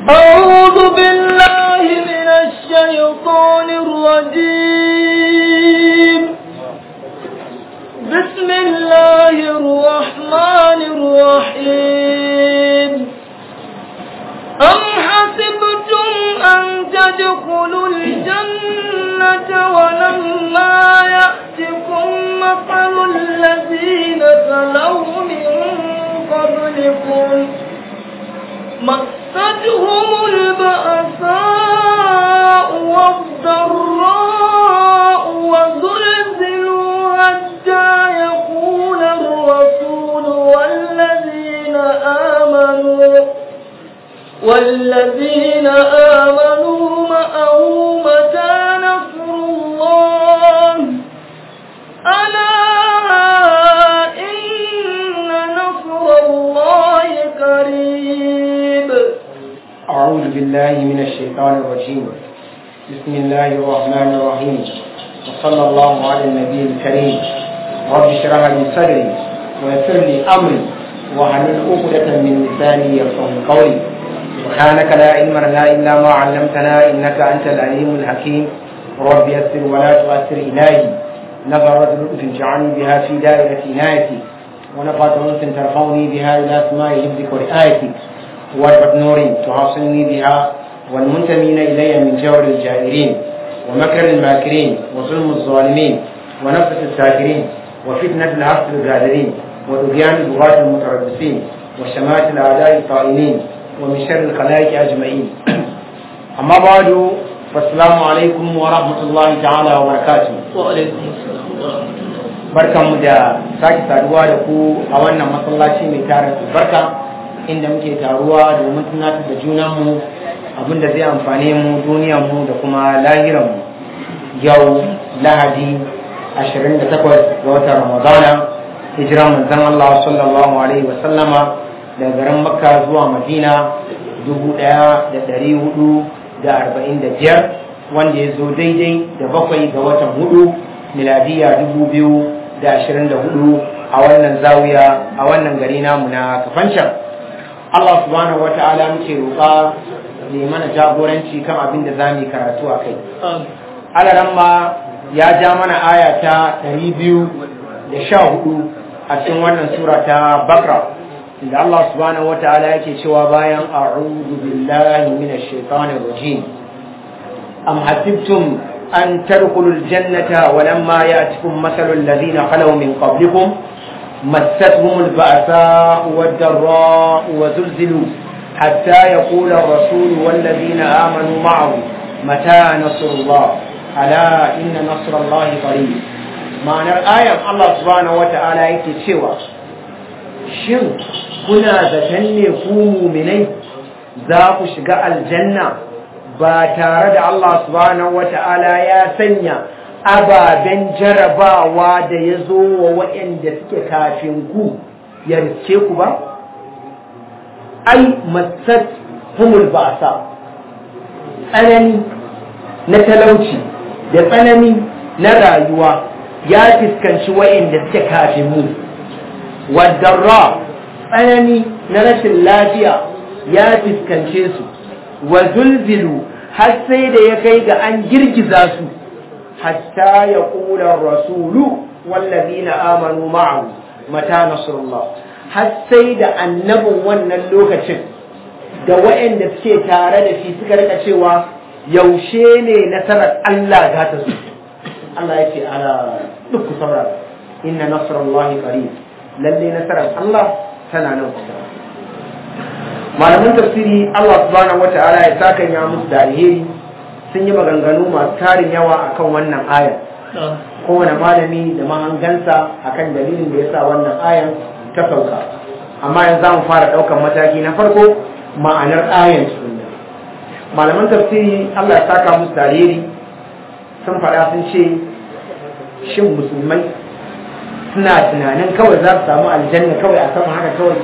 أعوذ بالله من الشيطان الرجيم بسم الله الرحمن الرحيم أم حسبتم أن تدخلوا الجنة ولما يأتكم مثل الذين خلوا من قبلكم مستهم البأساء والضراء وزلزلوا حتى يقول الرسول والذين آمنوا والذين آمنوا معه متى نصر الله ألا إن نصر الله قريب أعوذ بالله من الشيطان الرجيم بسم الله الرحمن الرحيم وصلى الله على النبي الكريم رب اشرح لي صدري ويسر لي أمري واحلل عقدة من لساني يفقه قولي سبحانك لا علم لنا إلا ما علمتنا إنك أنت العليم الحكيم رب يسر ولا تؤثر إلهي نظرت لطف اجعلني بها في دائرة عنايتي ونفعت أنس ترفعني بها إلى أسماء حفظك ورعايتك واربط نور تحاصلني بها والمنتمين إلي من جور الجائرين ومكر الماكرين وظلم الظالمين ونفس الساكرين وفتنة العبد الغادرين وطغيان البغاة المتربصين وشمات الأعداء الطائنين ومن شر الخلائق أجمعين أما بعد فالسلام عليكم ورحمة الله تعالى وبركاته وعليكم السلام ورحمة الله barkanmu da sake saduwa da ku a wannan masallaci mai tarin albarka inda muke taruwa domin tunatar da junanmu abinda zai amfane mu duniyarmu da kuma lahiranmu yau lahadi 28 ga watan ramadana hijiran manzon Allah sallallahu alaihi wa sallama daga garin makka zuwa madina 1445 wanda ya zo daidai da bakwai ga watan hudu miladiya 2024 a wannan zawiya a wannan gari namu na kafancan Allah subhanahu wata'ala muke roƙa ne mana jagoranci kan abin da za mu yi karatu a kai. Alaran ma ya ja mana aya ta ɗari biyu da sha hudu a cikin wannan sura ta Bakra. Inda Allah subhanahu wata'ala yake cewa bayan a'udhu billahi minash shaitanir rajim. Am hasibtum an tadkhulul jannata wa lamma ya'tikum mathalul ladhina khalaw min qablikum مستهم البأساء والضراء وزلزلوا حتى يقول الرسول والذين آمنوا معه متى نصر الله ألا إن نصر الله قريب معنى الآية الله سبحانه وتعالى يكتشوى shin kuna zaton ne ku muminai za ku shiga aljanna ba tare da Allah subhanahu wata'ala ya sanya ababen jarabawa da ya zo wa waɗanda suke kafin ku ya riske ku ba? ai matsat humul ba'asa tsanani na talauci da tsanani na rayuwa ya fuskanci waɗanda suke kafin mu wadarra tsanani na rashin lafiya ya fuskance su wa zulzilu har sai da ya kai ga an girgiza su حتى يقول الرسول والذين آمنوا معه متى نصر الله حتى da annabin wannan lokacin da waɗanda suke tare da shi suka rika cewa yaushe ne nasarar Allah za ta zo Allah ya ce ala duk ku saurara inna nasrallahi qarib lalle nasarar Allah tana nan kusa malaman tafsiri Allah subhanahu wataala ya saka ya musu da alheri sun yi maganganu masu tarin yawa akan wannan ayan kowane malami da mahangansa akan dalilin da ya sa wannan ayan ta sauka amma yanzu za mu fara ɗaukan mataki na farko ma'anar ayan sunna malaman tafsiri Allah ya saka musu tariri sun faɗa sun ce shin musulmai suna tunanin kawai za su samu aljanna kawai a sama haka kawai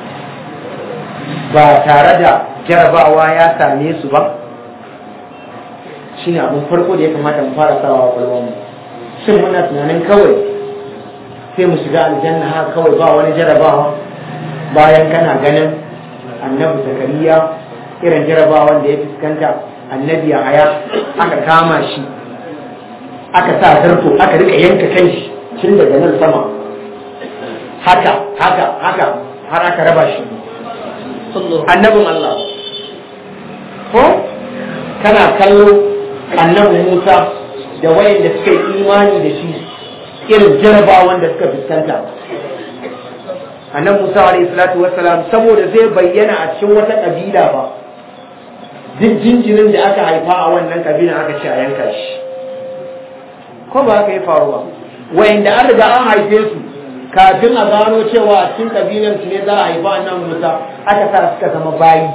ba tare da jarabawa ya same su ba shine abin farko da ya kamata mu fara sawa a kwalwarmu shin muna tunanin kawai sai mu shiga aljanna haka kawai ba wani jarabawa bayan kana ganin annabi zakariya irin jarabawan da ya fuskanta annabi ya haya aka kama shi aka sa zarto aka rika yanka kan shi tun daga nan sama haka haka haka har aka raba shi annabin Allah ko kana kallo annabin Musa da wayanda suka yi imani da shi irin jarabawan da suka fuskanta annabi Musa alayhi salatu wassalam saboda zai bayyana a cikin wata kabila ba duk jinjirin da aka haifa a wannan kabila aka ce a yanka shi ko ba haka yi faruwa wayanda an riga an haife su kafin a gano cewa a cikin kabilan su ne za a haifa annabi Musa aka sa suka zama bayi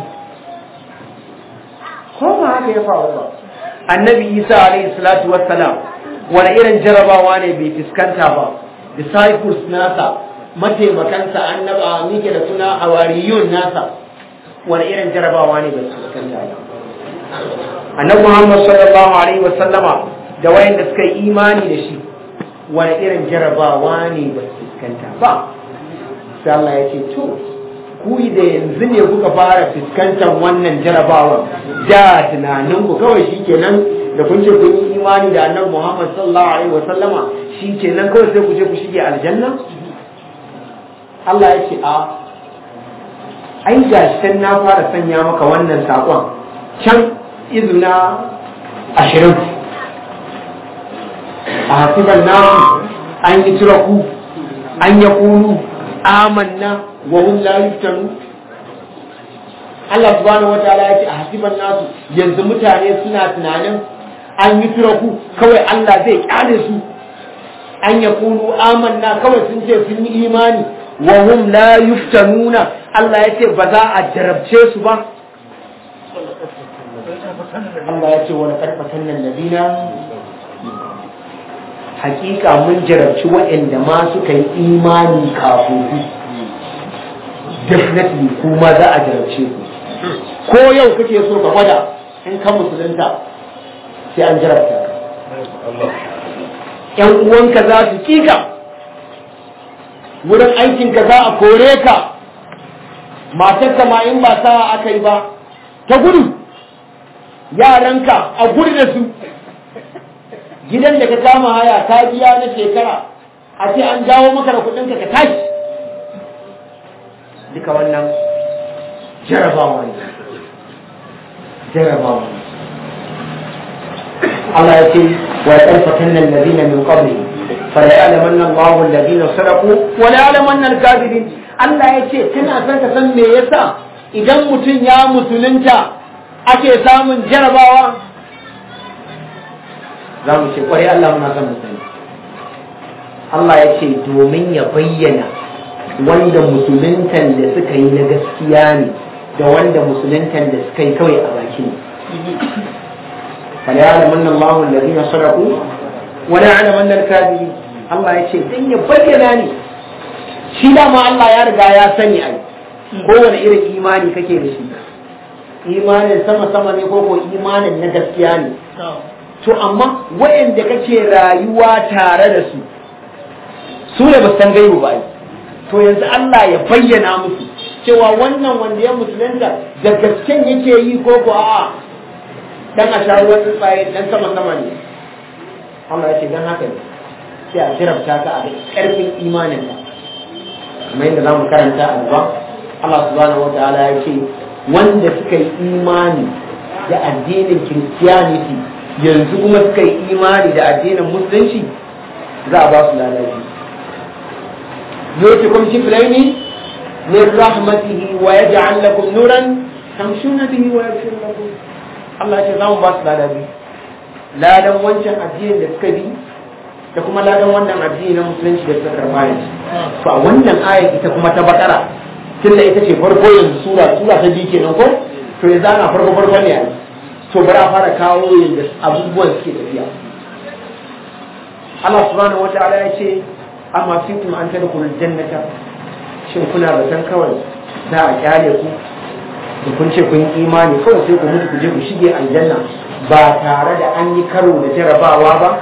ko ba haka ya faru ba annabi Isa alayhi salatu wassalam wani irin jarabawa ne bai fuskanta ba disciples nasa mataimakansa annaba mike da suna hawariyun nasa wani irin jarabawa ne bai fuskanta ba annabi Muhammad sallallahu alaihi wasallama da wayanda suka yi imani da shi wani irin jarabawa ne ba fuskanta ba sai Allah ya ce to ku da yanzu ne kuka fara fuskantar wannan jarabawa da tunanin ku kawai shikenan da kun ce kun yi imani da annabi Muhammad sallallahu alaihi wasallama shikenan kawai sai ku je ku shige aljanna Allah ya ce a ai gashi na fara sanya maka wannan sakon can izina ashirin a hasiban nasu an yi turaku an ya kulu amanna wa hum la yuftanu Allah subhanahu wataala ya ce a hasiban nasu yanzu mutane suna tunanin an yi turaku kawai Allah zai kyale su an ya kulu amanna kawai sun ce sun yi imani wa hum la yuftanuna Allah ya ce ba za a jarabce su ba Allah ya ce wani karfatan nan ladina hakika mun jarabci waɗanda ma suka yi imani kafin ku definitely kuma za a jarabce ku ko yau kake so ka gwada in ka musulunta sai an jarabta ka yan uwanka za su kika wurin aikinka za a kore ka matarka ma in ba sa aka yi ba ta gudu yaranka a gudu da su gidan da ka kama haya ka biya na shekara a ce an dawo maka da kudinka ka tashi duka wannan jarabawa ne jarabawa ne Allah ya ce wa ya ƙarfafin nan ladina min qabli fa la ya'lamanna Allahu alladhina sadaqu wa la ya'lamanna al-kadhibin Allah ya ce kana son ka san me yasa idan mutum ya musulunta ake samun jarabawa za mu ce kwarai Allah muna son mu sani Allah ya ce domin ya bayyana wanda musuluntan da suka yi na gaskiya ne da wanda musuluntan da suka yi kawai a baki ne فليعلمن الله الذين صدقوا وليعلمن الكاذبين Allah ya ce dan ya bayyana ne shi dama Allah ya riga ya sani ai kowane irin imani kake da shi imanin sama sama ne ko ko imanin na gaskiya ne to amma waɗanda kake rayuwa tare da su su ne ba san gaibu ba to yanzu Allah ya bayyana musu cewa wannan wanda ya musulunta da gasken yake yi ko ko a'a dan a sha ruwan tsuntsaye dan sama sama ne Allah ya ce dan haka ne sai a jirabta ka a karfin imanin ka kamar yadda za mu karanta a gaba Allah subhanahu wataala ya ce wanda suka yi imani da addinin Christianity yanzu kuma suka yi imani da addinin musulunci za a ba su lalaci يؤتكم كفلين من رحمته ويجعل لكم نورا تمشون به ويغفر لكم Allah ce za mu ba su lada biyu ladan wancan addinin da suka bi da kuma ladan wannan addini na musulunci da suka karɓa yanzu to a wannan ayar ita kuma ta bakara tun da ita ce farko yanzu sura sura ta biyu kenan ko to yanzu ana farko farko ne yanzu to bari a fara kawo yadda abubuwan suke tafiya Allah subhanahu wataala ya ce amma fitum an tadkhulul jannata shin kuna zaton kawai za a kyale ku da kun ce kun imani kawai sai ku mutu ku je ku shige aljanna ba tare da an yi karo da jarabawa ba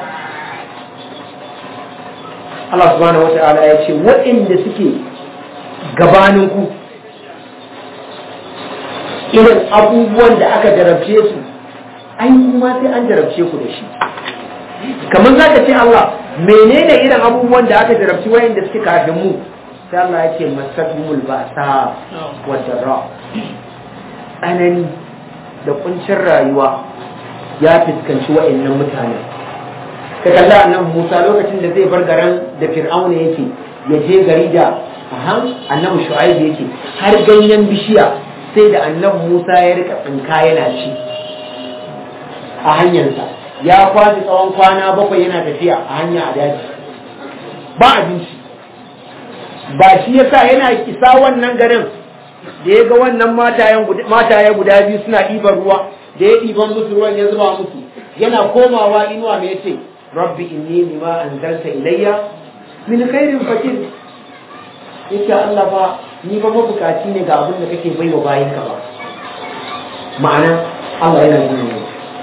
Allah subhanahu wa ta'ala ya ce waɗanda suke gabanin ku irin abubuwan da aka jarabce su ai kuma sai an jarabce ku da shi kamar za ka ce Allah menene irin abubuwan da aka jarabci wayanda suke kafin mu sai Allah ya ce masatumul ba'sa wa darra tsanani da kuncin rayuwa ya fuskanci wayannan mutane ka kalla annabi Musa lokacin da zai bar garin da Fir'auna yake ya je gari da aha annabi Shu'aib yake har ganyen bishiya sai da annabi Musa ya rika tsinka yana ci a hanyarsa ya kwashi tsawon kwana bakwai yana tafiya a hanya a daji ba abinci ba shi yasa yana isa wannan garin da ya ga wannan mataye guda biyu suna ɗiban ruwa da ya ɗiban musu ruwan ya zuba musu yana komawa inuwa mai ce rabbi inni lima anzalta ilayya min khairin fakir yace Allah fa ni ba mabukaci ne ga abin da kake baiwa bayinka ba ma'ana Allah yana nuna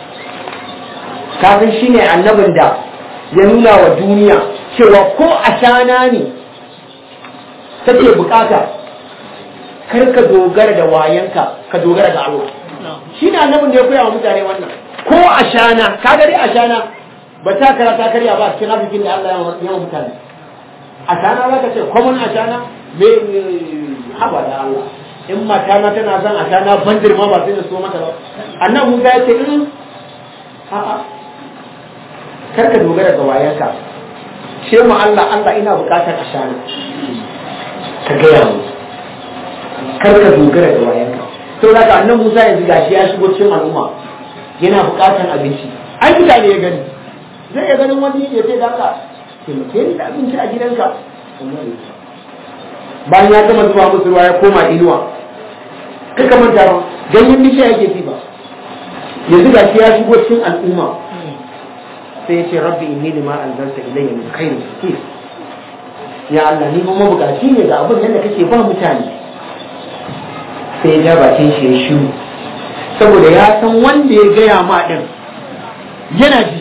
kafin shi ne annabin da ya nuna wa duniya cewa ko a shana ne take bukata kar ka dogara da wayanka ka dogara da Allah shi ne annabin da ya koya wa mutane wannan ko a shana ka gari a shana ba ta kara ta karya ba cikin arzikin da Allah ya wa mutane a shana za ka ce common a shana me haba da Allah in matana tana zan a shana bandir ma ba sai da so mata ba annabi Musa ya ce in a'a kar ka dogara ga wayanka ce mu Allah Allah ina bukatar ashana ka gaya mu kar ka dogara ga wayanka to da ka annan Musa yanzu gashi ya shigo cikin al'umma yana bukatar abinci ai mutane ya gani zai ya ganin wani ya ce da ka taimake ni da abinci a gidanka bayan ya gama zuwa musu ruwa ya koma inuwa kai ka manta ba ganyen bishiya yake ci ba yanzu gashi ya shigo cikin al'umma sai ya ce rabbi inni lima anzalta ilayya min khairin fakir ya Allah ni kuma bukaci ne ga abin da kake ba mutane sai ya bakin shi ya shiru saboda ya san wanda ya gaya ma din yana ji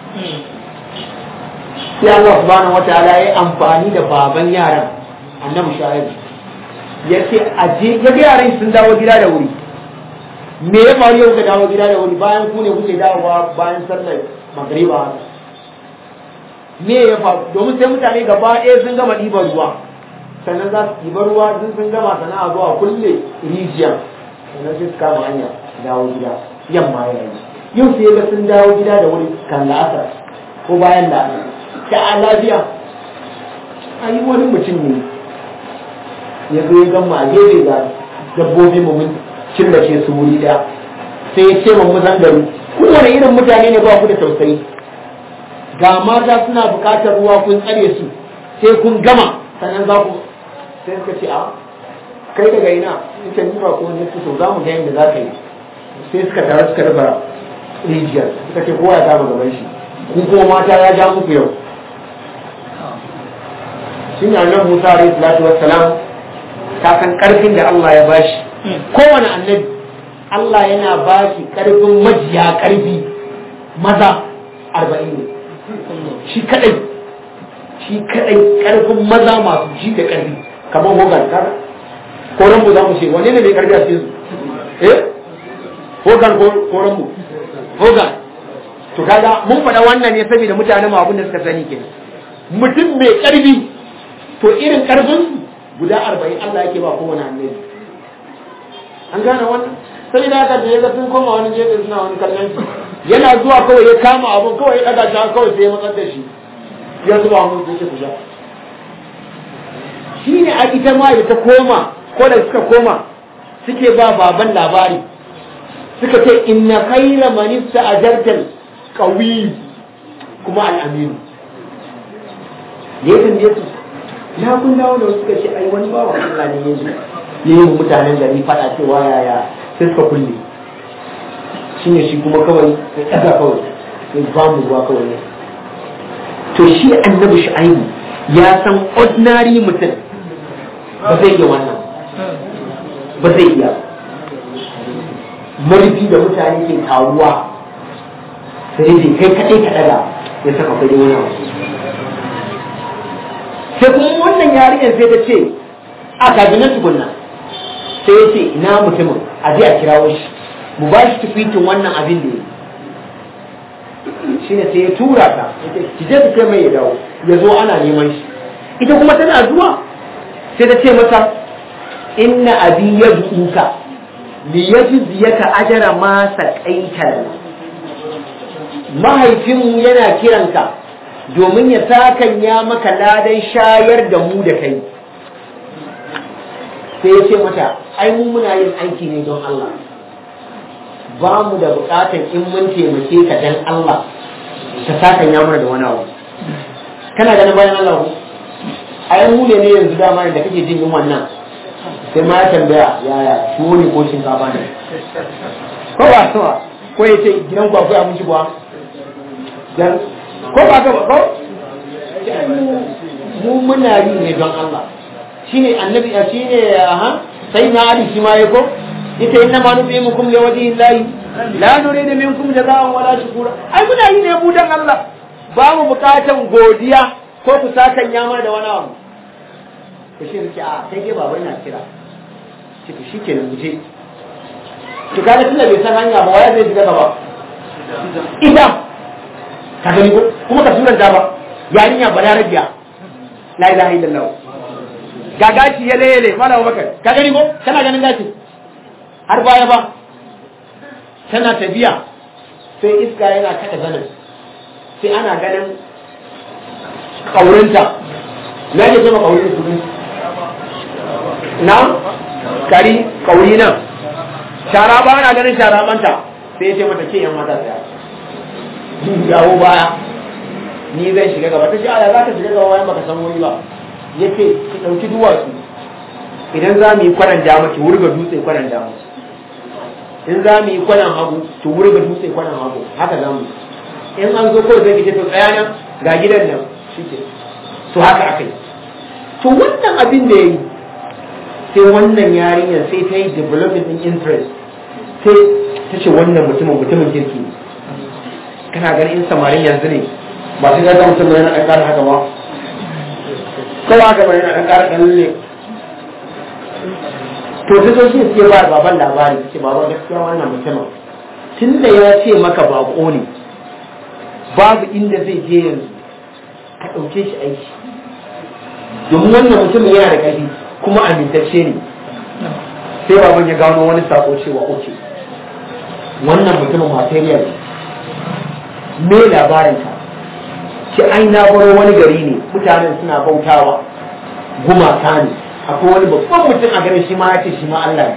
sai Allah subhanahu wataala ya amfani da baban yaran annabi shu'aib ya ce aje ya ga yaran sun dawo gida da wuri me ya faru yau ka dawo gida da wuri bayan ku ne kuke dawowa bayan sallar magriba me ya faru domin sai mutane gaba ɗaya sun gama ɗiban ruwa sannan za su ɗiban ruwa sun sun gama sana'a zuwa kulle rijiya sannan sai su kama hanya dawo gida yamma ya yi yau sai ga sun dawo gida da wuri kan la'asar ko bayan la'asar ta a lafiya a yi wani mutum ne ya zo ya gama a gefe ga dabbobi mu mun killace su wuri ɗaya sai ya ce mu zangaro kowane irin mutane ne ba ku da tausayi ga mata suna buƙatar ruwa kun tsare su sai kun gama sannan za ku sai suka ce a kai daga ina ita ni ba ko ne su za mu ga yadda za ka yi sai suka tare suka raba rijiyar suka ce kowa ya kama gaban shi kun kuma mata ya ja muku yau shi ne annabi Musa alaihi salatu wassalam ta san karfin da Allah ya bashi kowane annabi Allah yana bashi karfin majiya karfi maza arba'in ne shi kadai shi kadai karfin maza masu ji da karfi kamar hogan kaga ko rambu za mu ce wane ne mai karfi a cikin su eh hogan ko rambu hogan to kaga mun faɗa wannan ne saboda mutanen mu abin da suka sani kenan mutum mai karfi to irin karfin guda arba'in Allah yake ba kowane annabi an gane wannan sai da haka da ya ga sun koma wani jefe suna wani kallon shi yana zuwa kawai ya kama abun kawai ya daga shi kawai sai ya matsar da shi ya zuba mun sai ku sha shi ne a ita ma da ta koma ko da suka koma suke ba baban labari suka ce inna khayra man ista'jartal qawi kuma al-amin ne kan ne su ya kun dawo da suka ce ai wani bawa Allah ne ya zo ne yi mutanen gari fada cewa yaya sai suka kulle shi ne shi kuma kawai ya ɗaga kawai ya ba mu ruwa kawai ne to shi annabi shu'aibu ya san ordinary mutum ba zai iya wannan ba zai iya marfi da mutane ke taruwa sai dai kai kaɗai ka ɗaga ya saka kai wani abu sai kuma wannan yarinyar sai ta ce a kabinan tukunna sai ya ce ina mutumin a je a kirawo shi mu ba shi tufitin wannan abin da ya shi ne sai ya tura ta ki je su kai mai ya dawo ya zo ana neman shi ita kuma tana zuwa sai ta ce masa inna abi yad'uka li yajziyaka ajra ma saqaita mahaifinmu yana kiranka domin ya sakanya maka ladan shayar da mu da kai sai ya ce mata ai mu muna yin aiki ne don Allah ba mu da bukatar in mun taimake ka dan Allah ka sakanya mana da wani abu kana ganin bayan Allah ku ai mu ne ne yanzu dama da kake jin yin wannan sai ma ya tambaya yaya tuwo ne ko shinkafa ne ko ba sama ko ya ce gidan ku akwai abinci kuwa dan ko ba ka ba ko mu muna yi ne don Allah shine annabi a shine aha sai na ali shi ma yako ita inna ma nubimukum li wajhi llahi la nuridu minkum jazaa'an wala shukura ai muna yi ne mu dan Allah ba mu bukatan godiya ko ku sakan ya mana da wani abu to shi rike a sai dai baba ina kira shi to shikenan mu je to kaga tunda bai san hanya ba waya zai shiga gaba ita ka gani ko kuma ka suranta ba yarinya balarabiya la ilaha illallah ga gashi ya lele mala bakar ka gani ko kana ganin gashi har baya ba tana tafiya sai iska yana kada zanin sai ana ganin kaurinta na ke zama kaurin su na kari kauri nan shara ba ana ganin shara banta sai ya ce mata ke yan mata tsaya dawo baya ni zan shiga gaba ta ce aya za ka shiga gaba bayan baka san wuri ba ya ce ki ɗauki duwatsu idan za mu yi kwanan dama ki wurga dutse kwanan dama in za mu yi kwanan hagu ki wurga dutse kwanan hagu haka za mu in an zo kawai zai ce to tsaya nan ga gidan nan shi ke to haka aka yi to wannan abin da ya yi sai wannan yarinyar sai ta yi developing in interest sai ta ce wannan mutumin mutumin kirki ne kana ganin in samarin yanzu ne ba su ga mutum yana ɗan ƙara haka ba kowa haka bane yana ɗan ƙara ɗan lalle to ta zo shi suke ba baban labari ce baban gaskiya wannan mutumin tun da ya ce maka baƙo ne babu inda zai je yanzu ka ɗauke shi aiki domin wannan mutumin yana da ƙarfi kuma amintacce ne sai baban ya gano wani sako cewa oke wannan mutumin material me labarinka ki ai na baro wani gari ne mutanen suna bautawa gumaka ne akwai wani babban mutum a garin shi ma ya ce shi ma Allah ne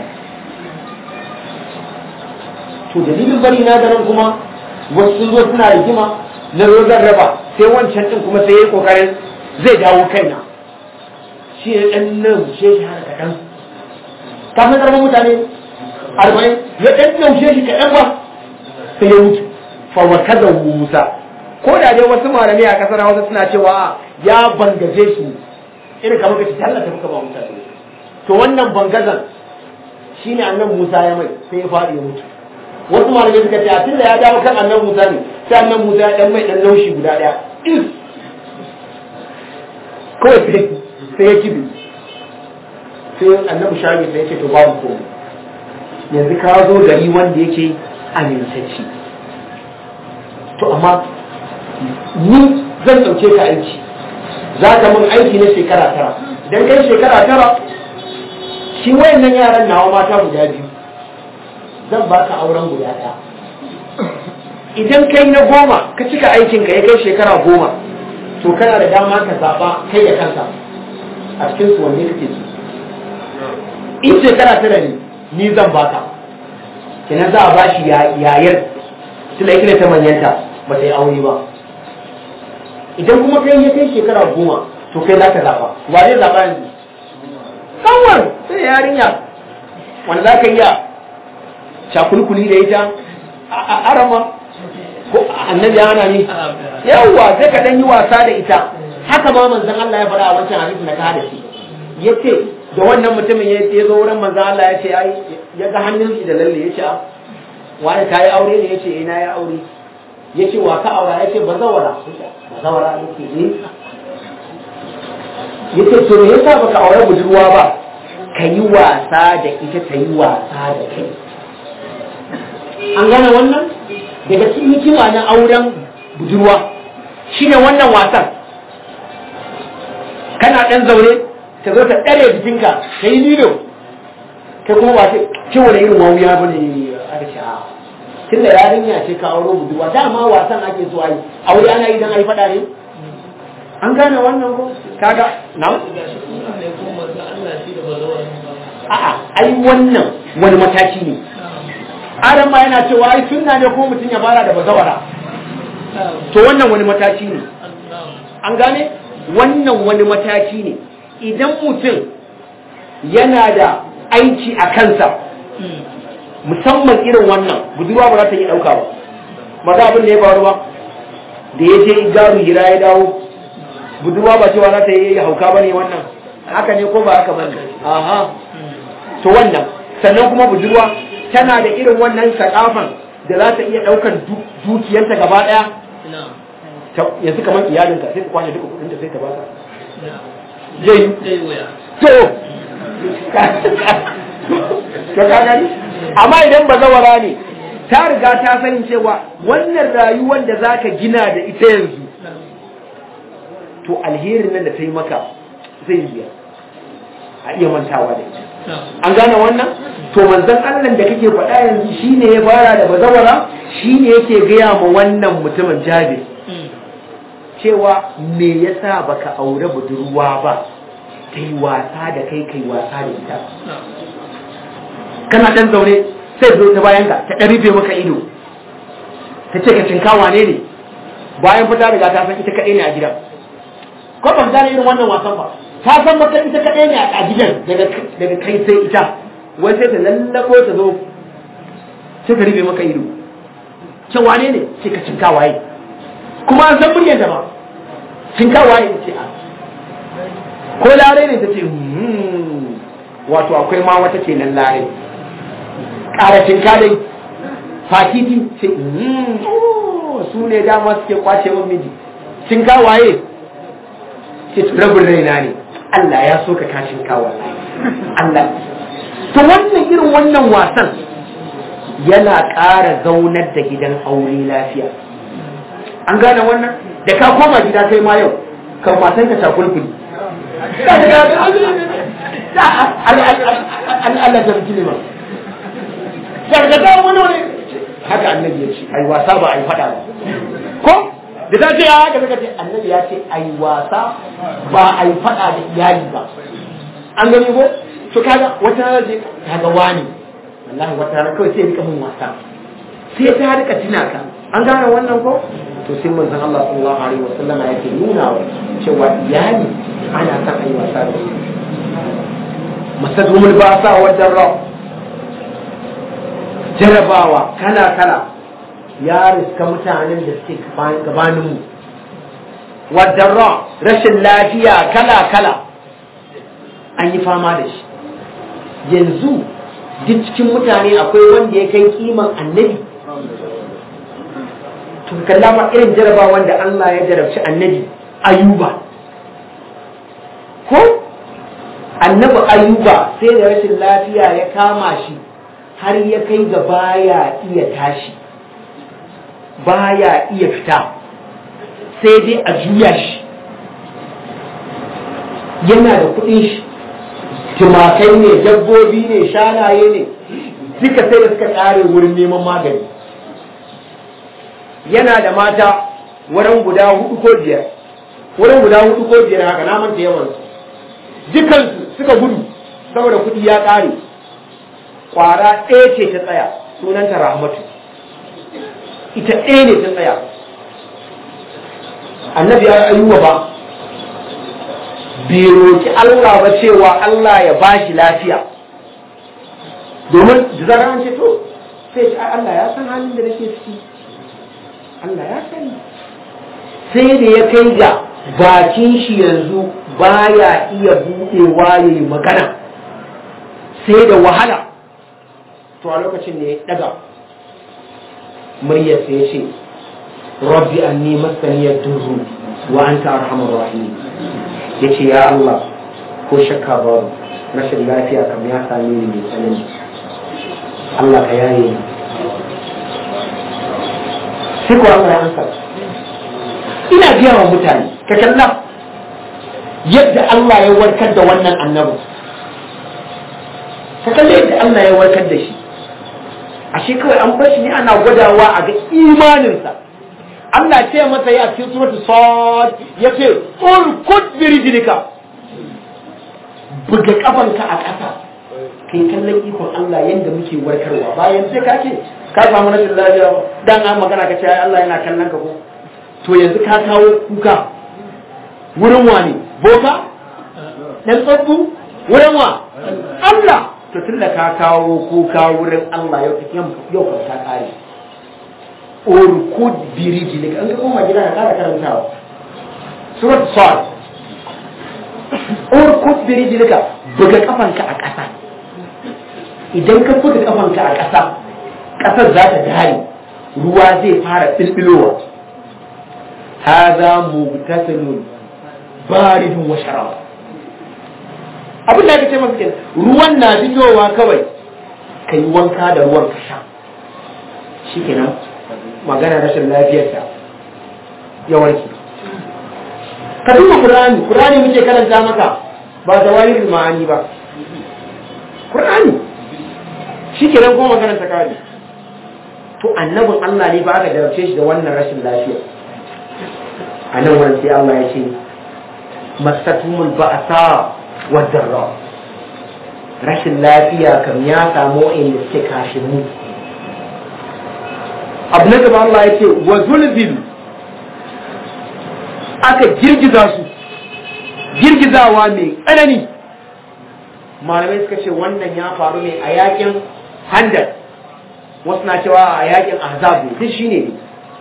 to dalilin bari na garin kuma wasu sun zo suna rigima na zo zan raba sai wancan din kuma sai ya yi kokarin zai dawo kaina shi ya dan nan she shi har kaɗan kafin karɓar mutane arba'in ya dan naushe shi kaɗan ba sai ya mutu fawakaza Musa ko da dai wasu malamai a kasar Hausa suna cewa ya bangaje shi irin kamar kace Allah ta muka ba mutane to wannan bangazan shine annan Musa ya mai sai ya faɗi ya mutu wasu malamai suka ce a tunda ya dawo kan annan Musa ne sai annan Musa ya dan mai dan laushi guda daya kawai sai sai ya kibi sai annabi shafi sai ya ce to babu komai yanzu ka zo gari wanda yake amintacci to amma ni zan ɗauke ka aiki za ka mun aiki na shekara tara idan kai shekara tara shi wayannan yaran nawa mata guda biyu zan ba ka auren guda ɗaya idan kai na goma ka cika aikinka ya kai shekara goma to kana da dama ka zaɓa kai da kanka a cikin su wanne kake so in shekara tara ne ni zan baka kenan za a ba shi yayar tunda ita ne ta manyanta ba ta yi aure ba idan kuma kai ya kai shekara goma to kai za ka zaɓa wa zai zaɓa yanzu kanwar sai yarinya wanda za ka iya cakulkuli da ita a arama ko annabi ya hana ni yawwa sai ka ɗan yi wasa da ita haka ma manzon Allah ya faɗa a wancan hadisi na ka da shi yace da wannan mutumin ya zo wurin manzon Allah ya ce ai ya ga hannun shi da lalle ya ce wani ka yi aure ne ya ce ina ya aure ya ce wa ka aura ya ce ba zawara ba zawara ya ce ne ya ce to me yasa baka aure budurwa ba ka yi wasa da ita ta yi wasa da kai an gane wannan daga cikin hikima na auren budurwa shine wannan wasan kana dan zaune ta zo ta ɗare jikinka ta yi lilo kai kuma ba ce wani irin mawuya ba ne aka ce a tun da yarinya ce ka auro budurwa dama wasan ake so ayi aure ana yi don a yi faɗa ne an gane wannan ko kaga na a'a ai wannan wani mataki ne adam ma yana cewa ai sunna ne ko mutum ya fara da bazawara to wannan wani mataki ne an gane wannan wani mataki ne idan mutum yana da aiki a kansa musamman irin wannan budurwa ba za ta yi ɗauka ba ba za abin da ya faru ba da ya je garu hira ya dawo budurwa ba cewa za ta yi hauka ba ne wannan haka ne ko ba haka ba ne aha to wannan sannan kuma budurwa tana da irin wannan sakafan da za ta iya ɗaukan dukiyarta gaba ɗaya yanzu kamar iyalinka sai ka kwanye duka kudinta sai ka ba ka zai to to ka gani amma idan ba zawara ne ta riga ta sani cewa wannan rayuwar da za ka gina da ita yanzu to alherin nan da ta yi maka zai biya a iya mantawa da ita an gane wannan to manzon Allah da kake faɗa yanzu shine ya fara da bazawara shine yake gaya ma wannan mutumin Jabir cewa me yasa baka aure budurwa ba ta yi wasa da kai kai wasa da ita kana dan zaune sai zo ta bayan ka ta rufe maka ido ta ce ka cinka wane ne bayan fita daga ta san ita kaɗai ne a gidan ko ban gane irin wannan wasan ba ta san maka ita kaɗai ne a gidan daga kai sai ita wai sai ta lallabo ta zo sai ta rufe maka ido ce wane ne ce ka cinka waye kuma an san muryar ta ba cinka waye ce a ko lare ne ta ce wato akwai ma wata ce nan lare ƙara cinka dai fatiti ce su ne dama suke kwace min miji cinka waye ce rabin raina ne Allah ya so ka kashin kawo Allah to wannan irin wannan wasan yana ƙara zaunar da gidan aure lafiya an gane wannan da ka koma gida kai ma yau kan matan ka takulkuli Allah ta fi ma gargada wani wani haka annabi ya ce ai wasa ba ai fada ba ko da ta ce haka daga ce annabi ya ce ai wasa ba ai fada da iyali ba an gani ko to kaga wata rana je kaga wani wallahi wata rana kawai sai rika mun wasa sai ta rika tina ka an gane wannan ko to sai manzon Allah sallallahu alaihi wasallam yake nuna wa cewa iyali ana son ai wasa da su masadumul basa wa darra jarabawa kala kala ya riska mutanen da suke gabaninmu wadarra rashin lafiya kala-kala an yi fama da shi yanzu duk cikin mutane akwai wanda ya kai kiman annabi to kalla ma irin jaraba wanda Allah ya jarabci annabi ayuba ko annabi ayuba sai da rashin lafiya ya kama shi har ya kai ga baya iya tashi baya iya fita sai dai a juya shi yana da kudin shi tumakai ne dabbobi ne shanaye ne duka sai da suka kare wurin neman magani yana da mata wurin guda hudu ko biyar wurin guda hudu ko biyar haka na manta yawan dukansu suka gudu saboda kudi ya kare kwara ɗaya ce ta tsaya sunanta rahmatu ita ɗaya ne ta tsaya annabi ya ayyuwa ba bai roki Allah ba cewa Allah ya ba shi lafiya domin da zarar an ce to sai ce Allah ya san halin da nake ciki Allah ya sani sai da ya kai ga bakin shi yanzu baya iya buɗewa ya yi magana sai da wahala to a lokacin da ya daga muryarsa ya ce rabbi anni masaniyar durru wa anta arhamar rahim ya ce ya Allah ko shakka babu rashin lafiya kam ya same ni mai tsanani Allah ka yaye ni sai ko Allah ya ansa ina biya wa mutane ka kalla yadda Allah ya warkar da wannan annabi ka kalla yadda Allah ya warkar da shi ashe kawai an bar shi ne ana gwadawa a ga imaninsa Allah ce masa ya cikin suratul sad yace urkud bi rijlika buga kafanka a ƙasa kai kallon ikon Allah yadda muke warkarwa bayan sai ka ce ka samu rashin lafiya dan an magana ka ce ai Allah yana kallon ka ko to yanzu ka kawo kuka wurin wani boka dan tsabbu wurin wa Allah to tunda ka kawo kuka wurin Allah yau yau kan ta kare urkud biriji ne an ga koma gida ka kara karantawa surat sad urkud biriji ne buga kafanka a ƙasa idan ka buga kafanka a ƙasa ƙasar za ta dare ruwa zai fara bilbilowa haza mubtasilun baridun wa sharab abin da aka ce maka kenan ruwan na fitowa kawai ka yi wanka da ruwan ka sha shikenan magana rashin lafiyarsa ya warke ka duba qur'ani qur'ani muke karanta maka ba da wani ma'ani ba qur'ani shikenan kuma magana ta kare to annabin Allah ne ba aka jarabce shi da wannan rashin lafiya a nan wurin sai Allah ya ce masatumul ba'sa wa darra rashin lafiya kam ya samu inda suke kashin mu abu na gaba Allah ya ce wa zulzilu aka girgiza su girgizawa mai tsanani malamai suka ce wannan ya faru ne a yakin handar wasu na cewa a yakin ahzab ne duk shine ne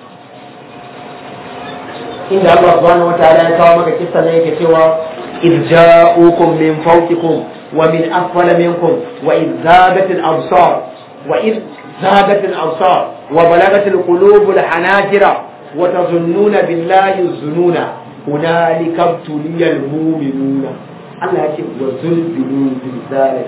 inda Allah subhanahu wataala ya kawo maka kissa ne yake cewa إذ جاءوكم من فوقكم ومن أسفل منكم وإذ زاغت الأبصار وإذ زاغت الأبصار وبلغت القلوب الحناجر وتظنون بالله الظنون هنالك ابتلي المؤمنون الله يقول وزلزلوا زلزالا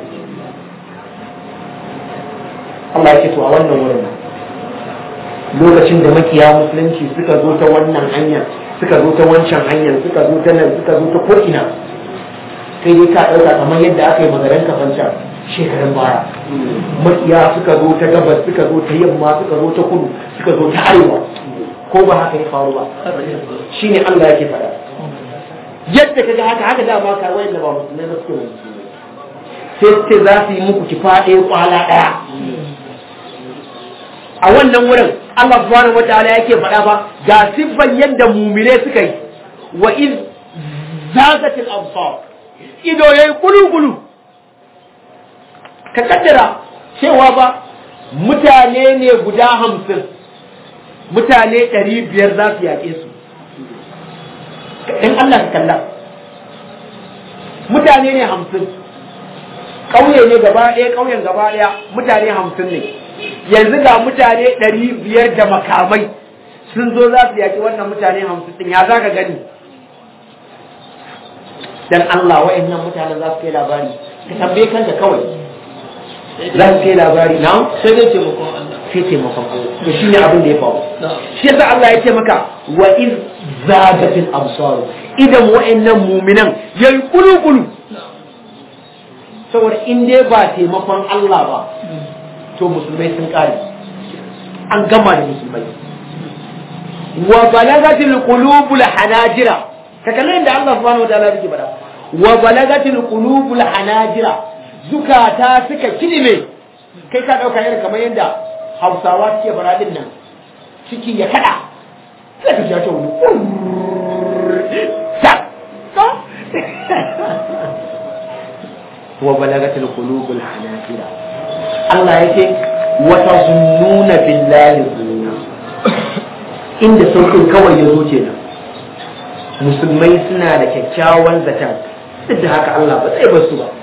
Allah ya ce to a wannan wurin lokacin da makiya musulunci suka zo ta wannan hanyar suka zo ta wancan hanyar suka zo ta nan suka zo ta ko'ina kai dai ka ɗauka kamar yadda aka yi magaran kafancan shekarun baya makiya suka zo ta gabas suka zo ta yamma suka zo ta kudu suka zo ta arewa ko ba haka ya faru ba shine Allah yake faɗa yadda kaga haka haka da ba ka wayanda ba musulmai ba suke sai ce za su yi muku kifa ɗaya kwala ɗaya a wannan wurin Allah subhanahu wataala yake faɗa ba ga siffan yadda mumine suka yi wa in zagatil absar ido yayi kulu-kulu ka kaddara cewa ba mutane ne guda hamsin mutane ɗari biyar za su yaƙe su in Allah ka kalla mutane ne hamsin ƙauye ne gaba ɗaya ƙauyen gaba ɗaya mutane hamsin ne yanzu ga mutane ɗari biyar da makamai sun zo za su yaƙi wannan mutane hamsin ɗin ya za ka gani dan Allah wa'annan mutanen za su kai labari ka tambaye kanka kawai za su kai labari na sai dai taimakon Allah sai taimakon Allah to shi ne abin da ya faru na shi yasa Allah ya ce maka wa iz zagatil absar idan wa'annan mu'minan yayi kulu-kulu saboda in dai ba taimakon Allah ba to musulmai sun kare an gama da musulmai wa balagatil qulubul hanajira ka kalli inda Allah subhanahu wa ta'ala yake bada wa balagatil qulubul hanajira zukata suka kilime kai ka dauka irin kamar yadda Hausawa suke fara din nan ciki ya kada sai ka ji ta wani sa wa balagatil qulubul hanajira Allah yake wa tazunnuna billahi zununa inda saukin kawai ya zo kenan musulmai suna da kyakkyawan zaton duk da haka Allah ba zai basu ba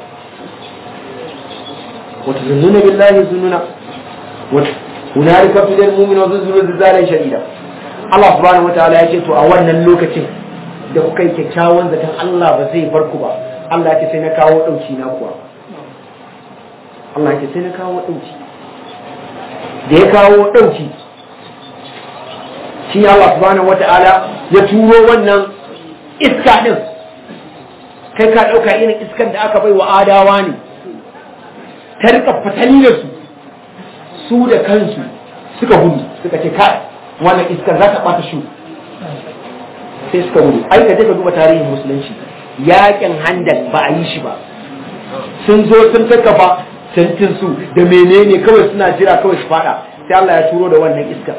wata zunnuna billahi zununa hunalika tudal mu'minu zuzuru zizalan shadida Allah subhanahu wataala ya ce to a wannan lokacin da kuka yi kyakkyawan zaton Allah ba zai bar ku ba Allah ya ce sai na kawo dauki na kuwa Allah ya ce sai na kawo dauki da ya kawo dauki shi Allah subhanahu wata'ala ya turo wannan iska din kai ka ɗauka irin iskan da aka bai wa adawa ne ta rika fatali da su su da kansu suka gudu suka ce kai wannan iskar za ta ɓata shi sai suka gudu ai ka je ka duba tarihin musulunci yakin handak ba a yi shi ba sun zo sun kakkafa tantin su da menene kawai suna jira kawai su fada sai Allah ya turo da wannan iskar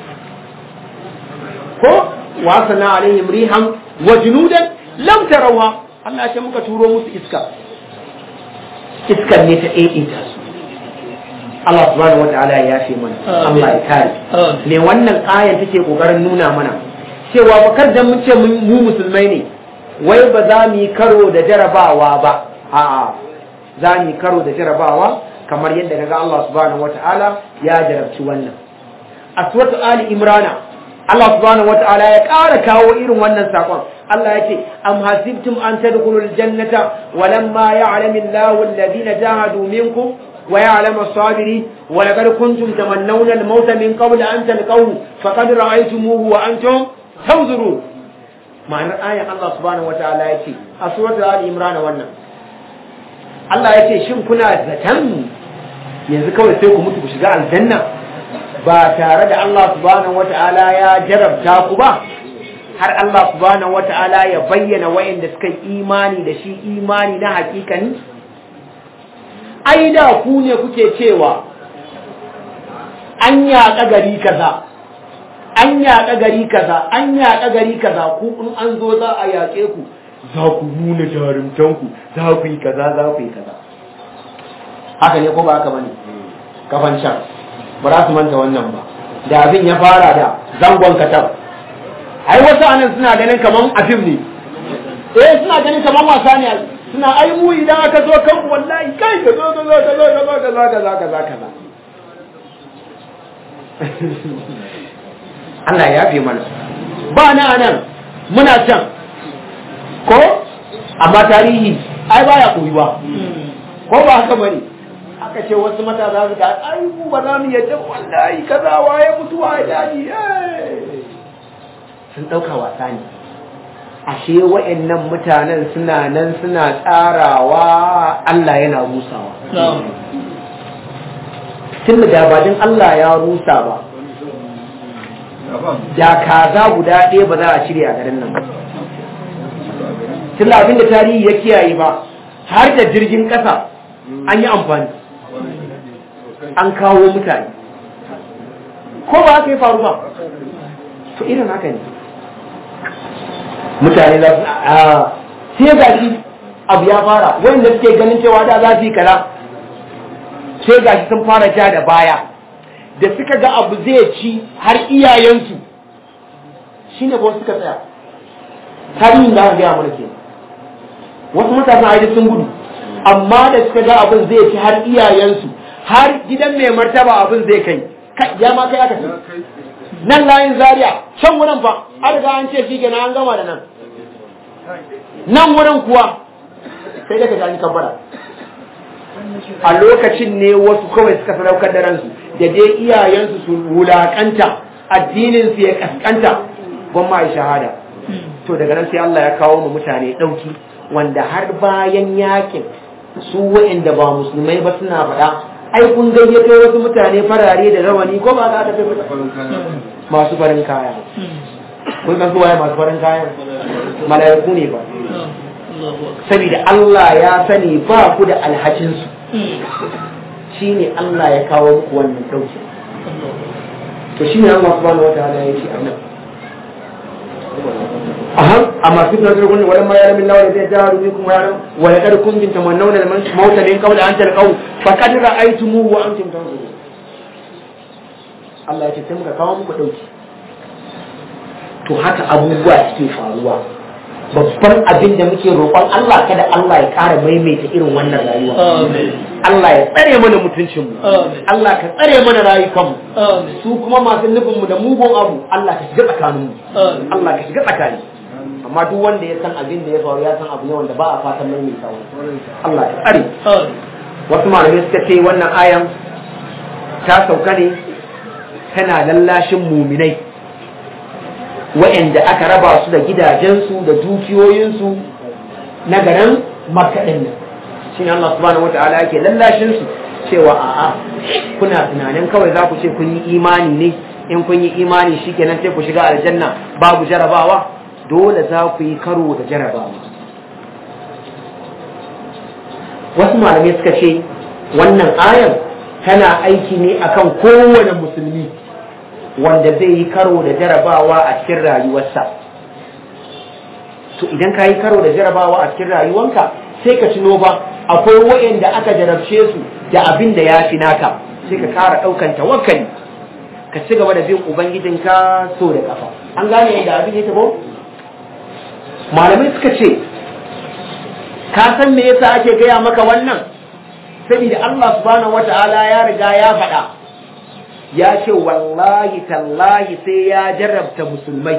ko wasana alaihim rihan wa junudan lam tarawha Allah ya ce muka turo musu iska iskar ne ta daidaita su Allah subhanahu wataala ya yafe mana Allah ya kare ne wannan ayan take kokarin nuna mana cewa bakar da mun ce mu musulmai ne wai ba za mu yi karo da jarabawa ba a'a za mu yi karo da jarabawa kamar yadda kaga Allah subhanahu wataala ya jarabci wannan a suratu ali imrana Allah subhanahu wataala ya ƙara kawo irin wannan sakon Allah ya ce am hasibtum an tadkhulul jannata walamma ya'lamu Allahu alladhina jahadu minkum wa ya'lamu as-sabirin wa laqad kuntum tamannawna al-mauta min qabli an talqahu faqad ra'aytumuhu wa antum tanzurun ma'anar ayan Allah subhanahu wataala ya ce a suratul ali imran wannan Allah ya ce shin kuna zaton yanzu kawai sai ku mutu ku shiga aljanna ba tare da Allah subhanahu wata'ala ya jarabta ku ba har Allah subhanahu wata'ala ya bayyana wayanda suka imani da shi imani na hakikani ai da ku ne kuke cewa an yaƙa gari kaza an yaƙa gari kaza an yaƙa gari kaza ku in an zo za a yaƙe ku za ku nuna jarumtanku za ku yi kaza za ku yi kaza haka ne ko ba haka bane kafan can ba za su manta wannan ba da abin ya fara da zangon katab ai wasu anan suna ganin kaman afim ne eh suna ganin kaman wasa ne suna ai mu idan aka zo kan wallahi kai ka zo ka zo ka zo ka zo ka zo ka zo ka zo ka zo Allah ya fi mana ba na anan muna can ko amma tarihi ai baya koyi ba ko ba haka bane aka ce wasu matasa su ga ai mu ba za mu yadda wallahi kaza waye mutuwa ya daji sun dauka wasa ne ashe wa'annan mutanen suna nan suna tsarawa Allah yana rusawa tun da badin Allah ya rusa ba da kaza guda ɗaya ba za a cire a garin nan ba tun abin da tarihi ya kiyaye ba har da jirgin ƙasa an yi amfani an kawo mutane ko ba haka ya faru ba to irin haka ne mutane za su a sai ga shi abu ya fara wanda suke ganin cewa da za su yi kaza sai ga shi sun fara ja da baya da suka ga abu zai ci har iyayensu shine ba suka tsaya tarihin da aka gaya mana ke wasu matasan aidi sun gudu amma da suka ga abin zai ci har iyayensu har gidan mai martaba abin zai kai ya ma kai aka ce nan layin zaria can wurin fa an riga an ce shi kenan an gama da nan nan wurin kuwa sai daga gani kabbara a lokacin ne wasu kawai suka sadaukar da ransu da dai iyayensu su wulakanta addininsu ya kaskanta gwamma ya shahada to daga nan sai Allah ya kawo mu mutane ɗauki wanda har bayan yakin su wa'inda ba musulmai ba suna faɗa ai kun gayyato wasu mutane farare da rawani ko ba za ta kai masu farin kaya kun san su waye masu farin kaya mala'iku ne ba saboda Allah ya sani ba ku da alhakin su shine Allah ya kawo muku wannan dauki to shine Allah subhanahu wataala ya ce annabi أهم أما فتنة تقول ولما يعلم الله الذين جاهدوا منكم ويعلم ولقد كنتم تمنون الموت من قبل أن تلقوه فقد رأيتموه وأنتم تنظرون Allah ya ce sai muka kawo muku ɗauki to haka abubuwa suke faruwa babban abin da muke roƙon Allah kada Allah ya ƙara maimaita irin wannan rayuwa Allah ya tsare mana mutuncinmu Allah ka tsare mana rayukanmu su kuma masu nufinmu da mugun abu Allah ka shiga tsakaninmu Allah ka shiga tsakani amma duk wanda ya san abin da ya faru ya san abu ne wanda ba a fatan maimaita wani Allah ya tsare wasu malamai suka ce wannan ayan ta sauka ne tana lallashin muminai waɗanda aka raba su da gidajensu da dukiyoyinsu na garin makka ɗin nan shi ne Allah subhanahu wa ta'ala yake lallashin su cewa a'a kuna tunanin kawai za ku ce kun yi imani ne in kun yi imani shikenan sai ku shiga aljanna babu jarabawa dole za ku yi karo da jarabawa wasu malamai suka ce wannan ayan tana aiki ne akan kowane musulmi wanda zai yi karo da jarabawa a cikin rayuwarsa to idan ka yi karo da jarabawa a cikin rayuwanka sai ka tuno ba akwai wa'anda aka jarabce su da abin da ya fi naka sai ka kara ɗaukan tawakkali ka ci gaba da bin ubangijinka so da kafa an gane yadda abin ya tabo malamai suka ce ka san me yasa ake gaya maka wannan saboda Allah subhanahu wata'ala ya riga ya faɗa ya ce wallahi tallahi sai ya jarrabta musulmai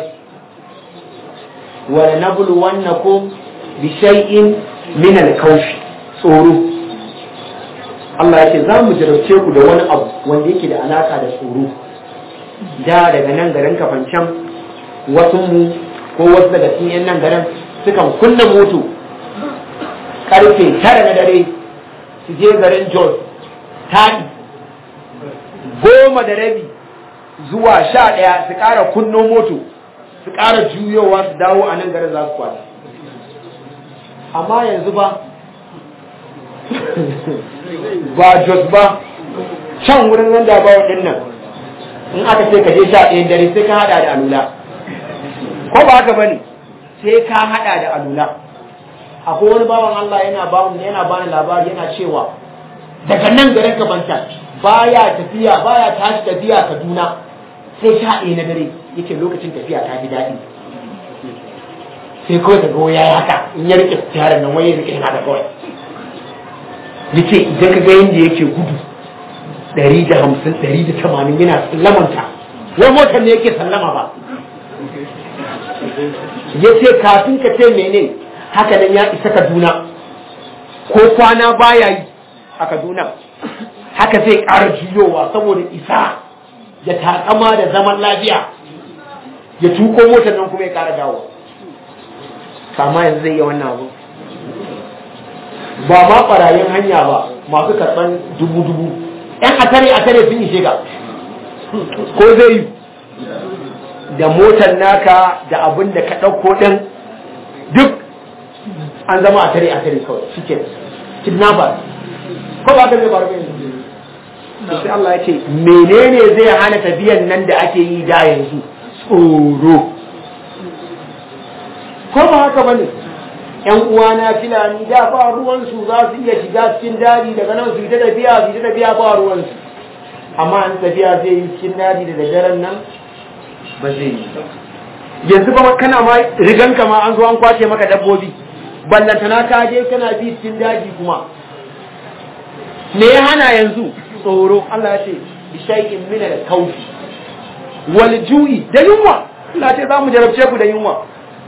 wa nabluwannakum bi shay'in min al-khawf tsoro Allah ya ce za mu jarabce ku da wani abu wanda yake da alaka da tsoro da daga nan garin kafancan wasu mu ko wasu daga cikin yan nan garin sukan kunna moto karfe tara na dare su je garin Jos taɗi goma da rabi zuwa sha ɗaya su ƙara kunno moto su ƙara juyowa su dawo a nan garin za su kwata amma yanzu ba ba jos ba can wurin nan da ba waɗannan in aka ce ka je sha ɗayan dare sai ka haɗa da alula ko ba haka bane sai ka haɗa da alula akwai wani bawan Allah yana ba yana bani labari yana cewa daga nan garin ka banta baya tafiya baya tashi tafiya Kaduna sai sha ɗaya na dare yake lokacin tafiya ta fi daɗi sai kawai daga ya yi haka in ya rike tiyarar nan wai ya rike yana da kawai yace idan ka ga yadda yake gudu ɗari da hamsin ɗari da tamanin yana sallamanta wai motar ne yake sallama ba ya ce kafin ka ce mene haka nan ya isa kaduna ko kwana baya yi a kaduna haka zai ƙara juyowa saboda isa ya takama da zaman lafiya ya tuko motar nan kuma ya ƙara dawo kama yanzu zai iya wannan abu ba ma ɓarayin hanya ba masu karɓar dubu-dubu ‘yan atare atare sun ishe ka ko zai yi da motar naka da abin da ka ɗauko ɗin duk an zama atare atare kawai shike kidnapper ko ba ka zai faru bai sai Allah ya ce menene zai hana tafiyan nan da ake yi da yanzu tsoro ko ba haka bane yan uwana filani da ba ruwan su za su iya shiga cikin daji daga nan su yi ta tafiya su yi ta tafiya ba ruwan su amma an tafiya zai yi cikin daji da daddaren nan ba zai yi yanzu ba kana ma riganka ma an zo an kwace maka dabbobi ballantana ka je kana bi cikin daji kuma me ya hana yanzu tsoro Allah ya ce bi shay'in min al-khawf wal ju'i da yunwa Allah ya ce za mu jarabce ku da yunwa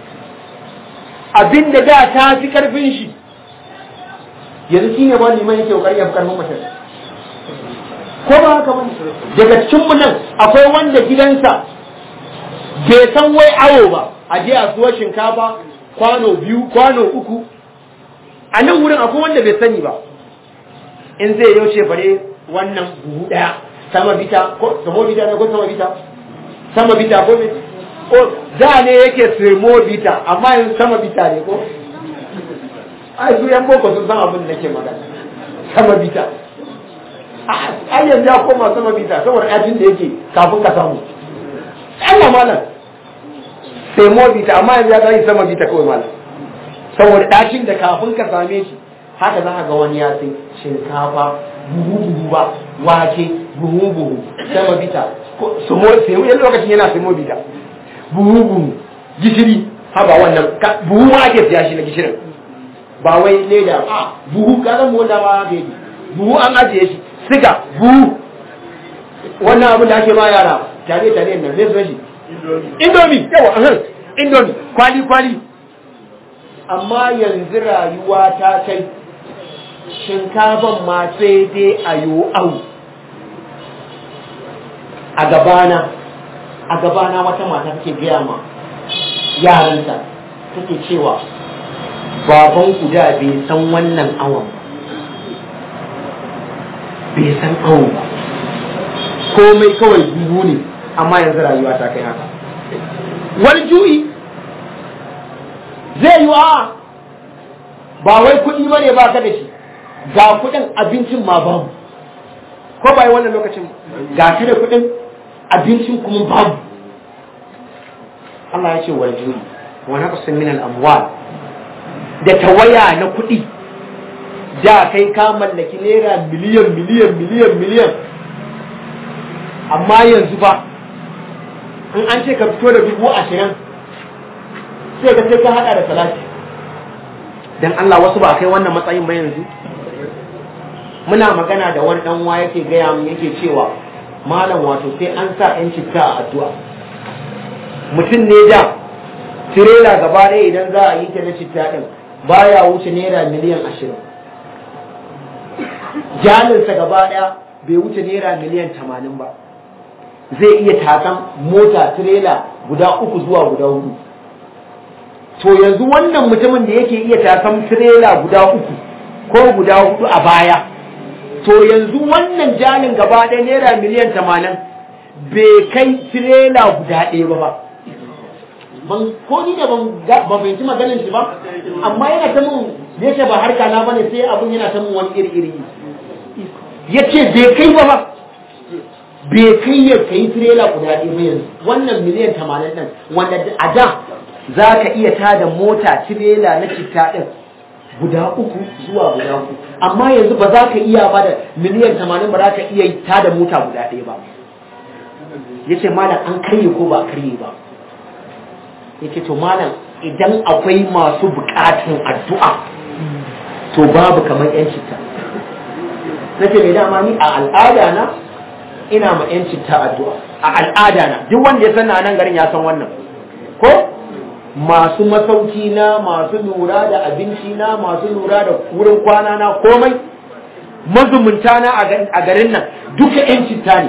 abinda da ta fi karfin shi yanzu shine ba liman yake kokari ya fi karfin mutum ko ba haka ba daga cikin mu nan akwai wanda gidansa bai san wai awo ba a je a suwa shinkafa kwano biyu kwano uku a nan wurin akwai wanda bai sani ba in zai yaushe bare wannan buhu daya sama bita ko samo bita ne ko sama bita sama bita ko me ko da ne yake sirmo bita amma yanzu sama bita ne ko ai su yan boko sun san abin da nake magana sama bita ai yanzu ya koma sama bita saboda ajin da yake kafin ka samu Allah malam sirmo bita amma yanzu ya gani sama bita kawai malam saboda ɗakin da kafin ka same shi haka za ka ga wani ya sai shinkafa buhu buhu ba wake buhu buhu sama bita sumo sai wani lokacin yana sumo bita buhu buhu gishiri haba wannan buhu ma ake siya shi na gishirin ba wai leda a buhu ka zan wanda ma ake yi buhu an ajiye shi siga buhu wannan abin da ake ma yara tare tare nan zai zo shi indomi yawa indomi kwali kwali amma yanzu rayuwa ta kai shinkafan ma sai dai a yi au a gabana a gabana wata mata take gaya ma yaranta take cewa baban ku da bai san wannan awon ba bai san awon ba komai kawai dubu ne amma yanzu rayuwa ta kai haka wani juyi zai yi wa ba wai kuɗi ba ne ba ka da shi ga kuɗin abincin ma babu ko ba yi wannan lokacin ga ka da kuɗin abincin kuma babu Allah ya ce wal juyi wa naqsin min al amwal da tawaya na kuɗi da kai ka mallaki naira miliyan miliyan miliyan miliyan amma yanzu ba in an ce ka fito da dubu ashirin sai ka sai ka hada da salati dan Allah wasu ba kai wannan matsayin ba yanzu muna magana da wani dan wa yake gaya mu yake cewa malam wato sai an sa yan citta a addu'a mutum ne da tirela gaba ɗaya idan za a yi ta na citta ɗin baya wuce naira miliyan ashirin jalinsa gaba ɗaya bai wuce naira miliyan tamanin ba zai iya takan mota tirela guda uku zuwa guda hudu to yanzu wannan mutumin da yake iya takan tirela guda uku ko guda hudu a baya to yanzu wannan jalin gaba ɗaya naira miliyan tamanin bai kai tirela guda ɗaya ba ba ban ko ni da ban ban fahimci maganin shi ba amma yana ta mun da yake ba harka na bane sai abun yana ta mun wani iri iri yace bai kai ba ba bai kai ya kai tirela guda ɗaya ba yanzu wannan miliyan tamanin ɗin wanda a da za ka iya tada mota tirela na citta ɗin guda uku zuwa guda uku amma yanzu ba za ka iya ba da miliyan tamanin ba za ka iya tada mota guda ɗaya ba yace malam an karye ko ba karye ba yace to malam idan akwai masu bukatun addu'a to babu kamar yan citta nace mai dama ni a al'ada na ina ma yan citta addu'a a al'ada na duk wanda ya san na nan garin ya san wannan ko masu masauki na masu lura da abinci na masu lura da wurin kwana na komai mazumunta na a garin nan duka yan citta ne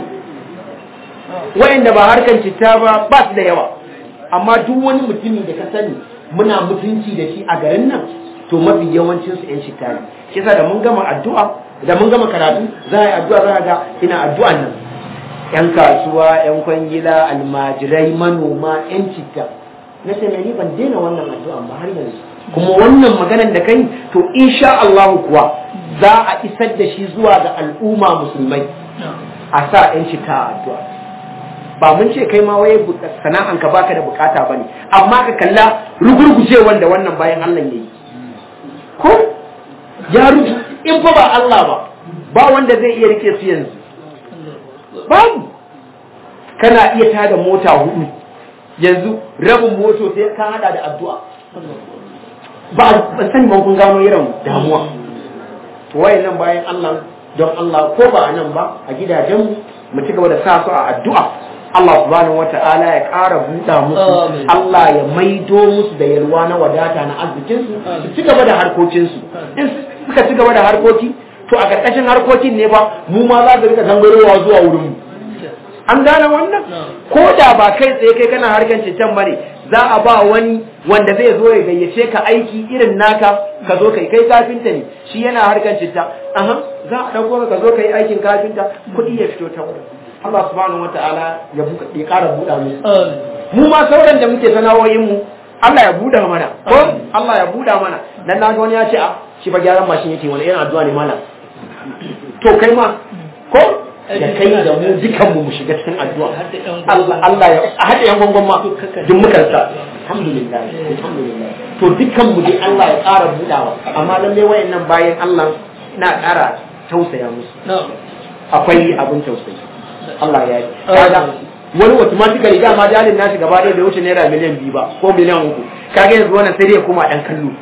wa'anda ba harkan citta ba ba su da yawa amma duk wani mutumi da ka sani muna mutunci da shi a garin nan to mafi yawancin su yan citta ne shi yasa da mun gama addu'a da mun gama karatu za a yi addu'a za a ga ina addu'an nan yan kasuwa yan kwangila almajirai manoma yan citta na ce ni ban daina wannan addu'an ba har yanzu kuma wannan maganar da kai to insha Allah kuwa za a isar da shi zuwa ga al'umma musulmai a sa yan citta a addu'a ba mun ce kai ma waye sana'an ka baka da bukata bane amma ka kalla rugurguje wanda wannan bayan Allah yayi ko ya rubu in fa ba Allah ba ba wanda zai iya rike su yanzu babu kana iya tada mota hudu yanzu rabin moto sai ka hada da addu'a ba ban sani ban kun gano irin damuwa wayannan bayan Allah don Allah ko ba a nan ba a gidajenmu mu ci gaba da sa su a addu'a Allah subhanahu wata'ala ya ƙara buɗa musu Allah ya maido musu da yalwa na wadata na arzikinsu su ci gaba da harkokinsu in suka ci gaba da harkoki to a ƙarƙashin harkokin ne ba mu ma za su rika zangarowa zuwa wurin mu an gane wannan ko da ba kai tsaye kai kana harkan cikin bane za a ba wani wanda zai zo ya gayyace ka aiki irin naka ka zo kai kai kafinta ne shi yana harkan citta aha za a dauko ka zo kai aikin kafinta kuɗi ya fito ta wurin Allah subhanahu wataala ya buka ya ƙara buɗa musu mu ma sauran da muke sana'o'in mu Allah ya buɗa mana ko Allah ya buɗa mana dan na ga wani ya ce a shi ba gyaran mashin yake wani irin addu'a ne malam to kai ma ko da kai da mu dukan mu mu shiga cikin addu'a Allah Allah ya haɗe yan gongon ma duk mukan sa alhamdulillah alhamdulillah to dukan mu dai Allah ya ƙara buɗawa amma lalle wayannan bayan Allah na ƙara tausaya musu akwai abin tausayi Allah ya yi kaga wani automatically dama jalin nashi gaba ɗaya bai wuce naira miliyan biyu ba ko miliyan uku kaga yanzu wannan sai dai koma ɗan kallo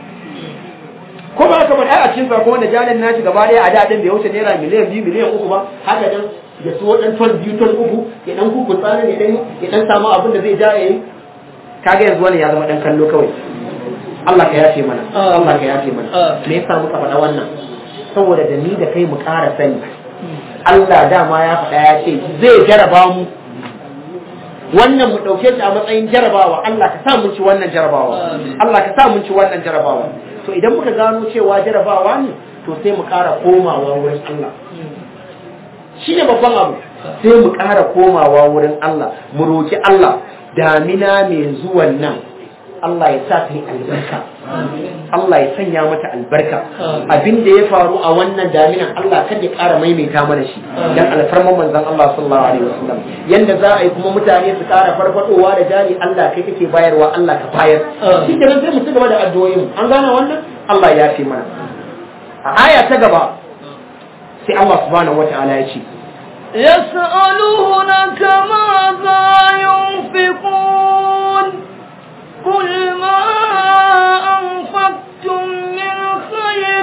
ko ba haka ba ai a cikin sa ko wanda jalin nashi gaba ɗaya a da ɗin bai wuce naira miliyan biyu miliyan uku ba haka dan ya so dan ton biyu ton uku ya dan kuku tsarin ya dan ya dan samu abin da zai ja ya yi kaga yanzu wannan ya zama ɗan kallo kawai Allah ka yafe mana Allah ka yafe mana me yasa muka faɗa wannan saboda da ni da kai mu ƙara sani Allah dama ya faɗa ya ce zai jaraba mu wannan mu dauke shi a matsayin jarabawa Allah ka sa mun ci wannan jarabawa Allah ka sa mun ci wannan jarabawa to idan muka gano cewa jarabawa ne to sai mu ƙara komawa wurin Allah shi ne babban abu sai mu ƙara komawa wurin Allah mu roki Allah damina mai zuwan nan Allah ya sa ta yi albarka Allah ya sanya mata albarka abin da ya faru a wannan daminan Allah kada ya ƙara maimaita mana shi dan alfarman manzon Allah sallallahu alaihi wasallam yanda za a yi kuma mutane su ƙara farfadowa da jari Allah kai kake bayarwa Allah ka bayar shi kenan sai mu ci gaba da addu'o'in an gane wannan Allah ya fi mana a aya ta gaba sai Allah subhanahu wataala ya ce يسألونك ماذا ينفقون قل ما أنفقتم من خير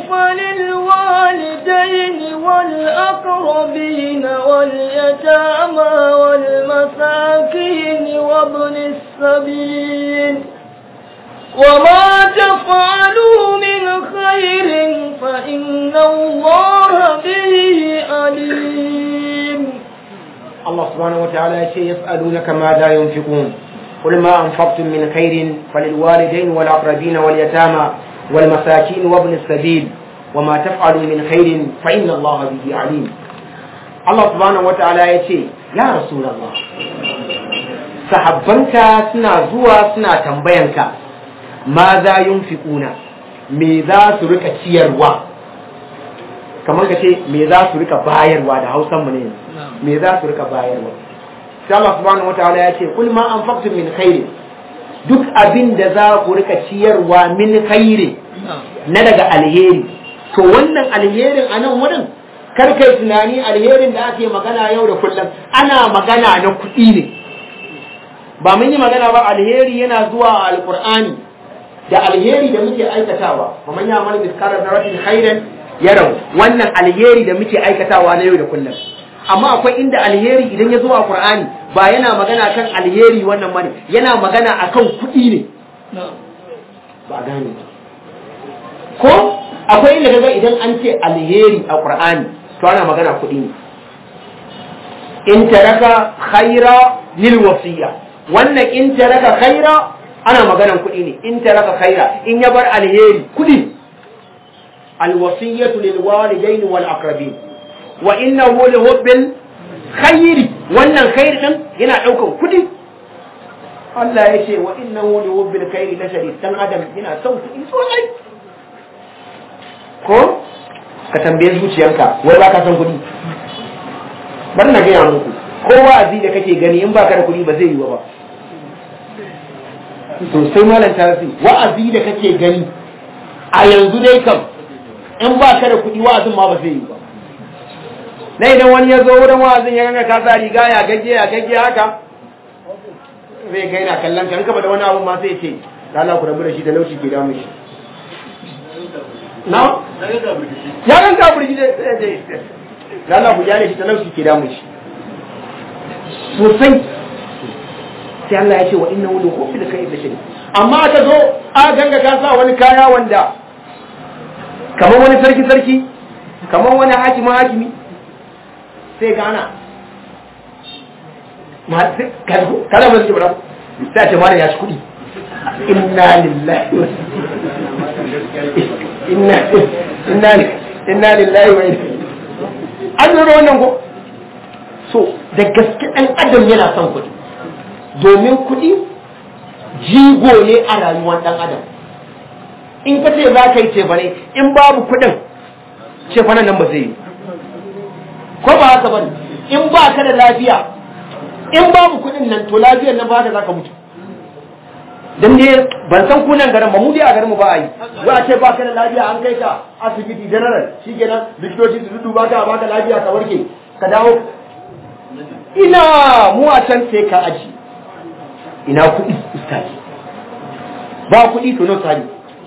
فللوالدين والأقربين واليتامى والمساكين وابن السبيل وما تفعلوا من خير فإن الله به عليم الله سبحانه وتعالى يسألونك ماذا ينفقون قل ما أنفقتم من خير فللوالدين والأقربين واليتامى والمساكين وابن السبيل وما تفعلوا من خير فإن الله به عليم الله سبحانه وتعالى يقول يا رسول الله sahabbanka suna zuwa suna tambayanka ma za yunfiquna me za su rika ciyarwa kamar ka ce me za su rika bayarwa da hausan mu ne me za su rika bayarwa sai Allah subhanahu wataala ya ce kul ma anfaqtum min khairi duk abin da za ku rika ciyarwa min khairi na daga alheri to wannan alherin a nan wurin kar kai tunani alherin da ake magana yau da kullum ana magana na kuɗi ne ba mun yi magana ba alheri yana zuwa a alqur'ani da alheri da muke aikatawa kuma ya mana miskara zarratin khairan yarau wannan alheri da muke aikatawa na yau da kullum amma akwai inda alheri idan ya zo a Qur'ani ba yana magana kan alheri wannan bane yana magana akan kuɗi ne ba gane ko akwai inda kaga idan an ce alheri a Qur'ani to ana magana kuɗi ne in taraka khaira lil wasiya wannan in taraka khaira ana maganan kuɗi ne in taraka khaira in ya bar alheri kuɗi alwasiyatu lil walidaini wal aqrabin wa innahu li hubbil khairi wannan khairi din yana daukan kudi Allah ya ce wa innahu li hubbil khairi la shadid dan adam yana son kudi sosai ko ka tambaye zuciyarka wai ba ka son kudi bar na gaya muku ko wa'azi da kake gani in baka da kudi ba zai yi ba sosai malam tarasi wa'azi da kake gani a yanzu dai kam in ba ka da kudi wa'azin ma ba zai yi ba na idan wani ya zo wurin wa'azin ya ganga ka sa riga ya gagge ya gagge haka zai ga yana kallon ka in ka da wani abu ma sai ce Allah ku rabu da shi da laushi ke damu shi na ya gan ka burgi da da Allah ku jare shi da laushi ke damu shi sosai sai Allah ya ce wa innahu la khufi da kai da shi amma ka zo a ganga ka sa wani kaya wanda kamar wani sarki sarki kamar wani hakimi hakimi sai gana kada ba su bara sai ce mara ya ci kudi inna lillahi wa inna inna inna lillahi wa an lura wannan ko so da gaske ɗan adam yana son kudi domin kudi jigo ne a rayuwar ɗan adam in ka ce za ka yi cefane in babu kudin cefanen nan ba zai yi ko ba haka bane in ba ka da lafiya in babu kudin nan to lafiyar nan ba ka zaka mutu dan ne ban san kunan garin ba mu dai a garin mu ba a yi za a ce ba ka da lafiya an kai ka asibiti general shikenan likitoci su duba ka ba ka lafiya ka warke ka dawo ina mu a can sai ka aji ina kuɗi ustaji ba kuɗi to no sani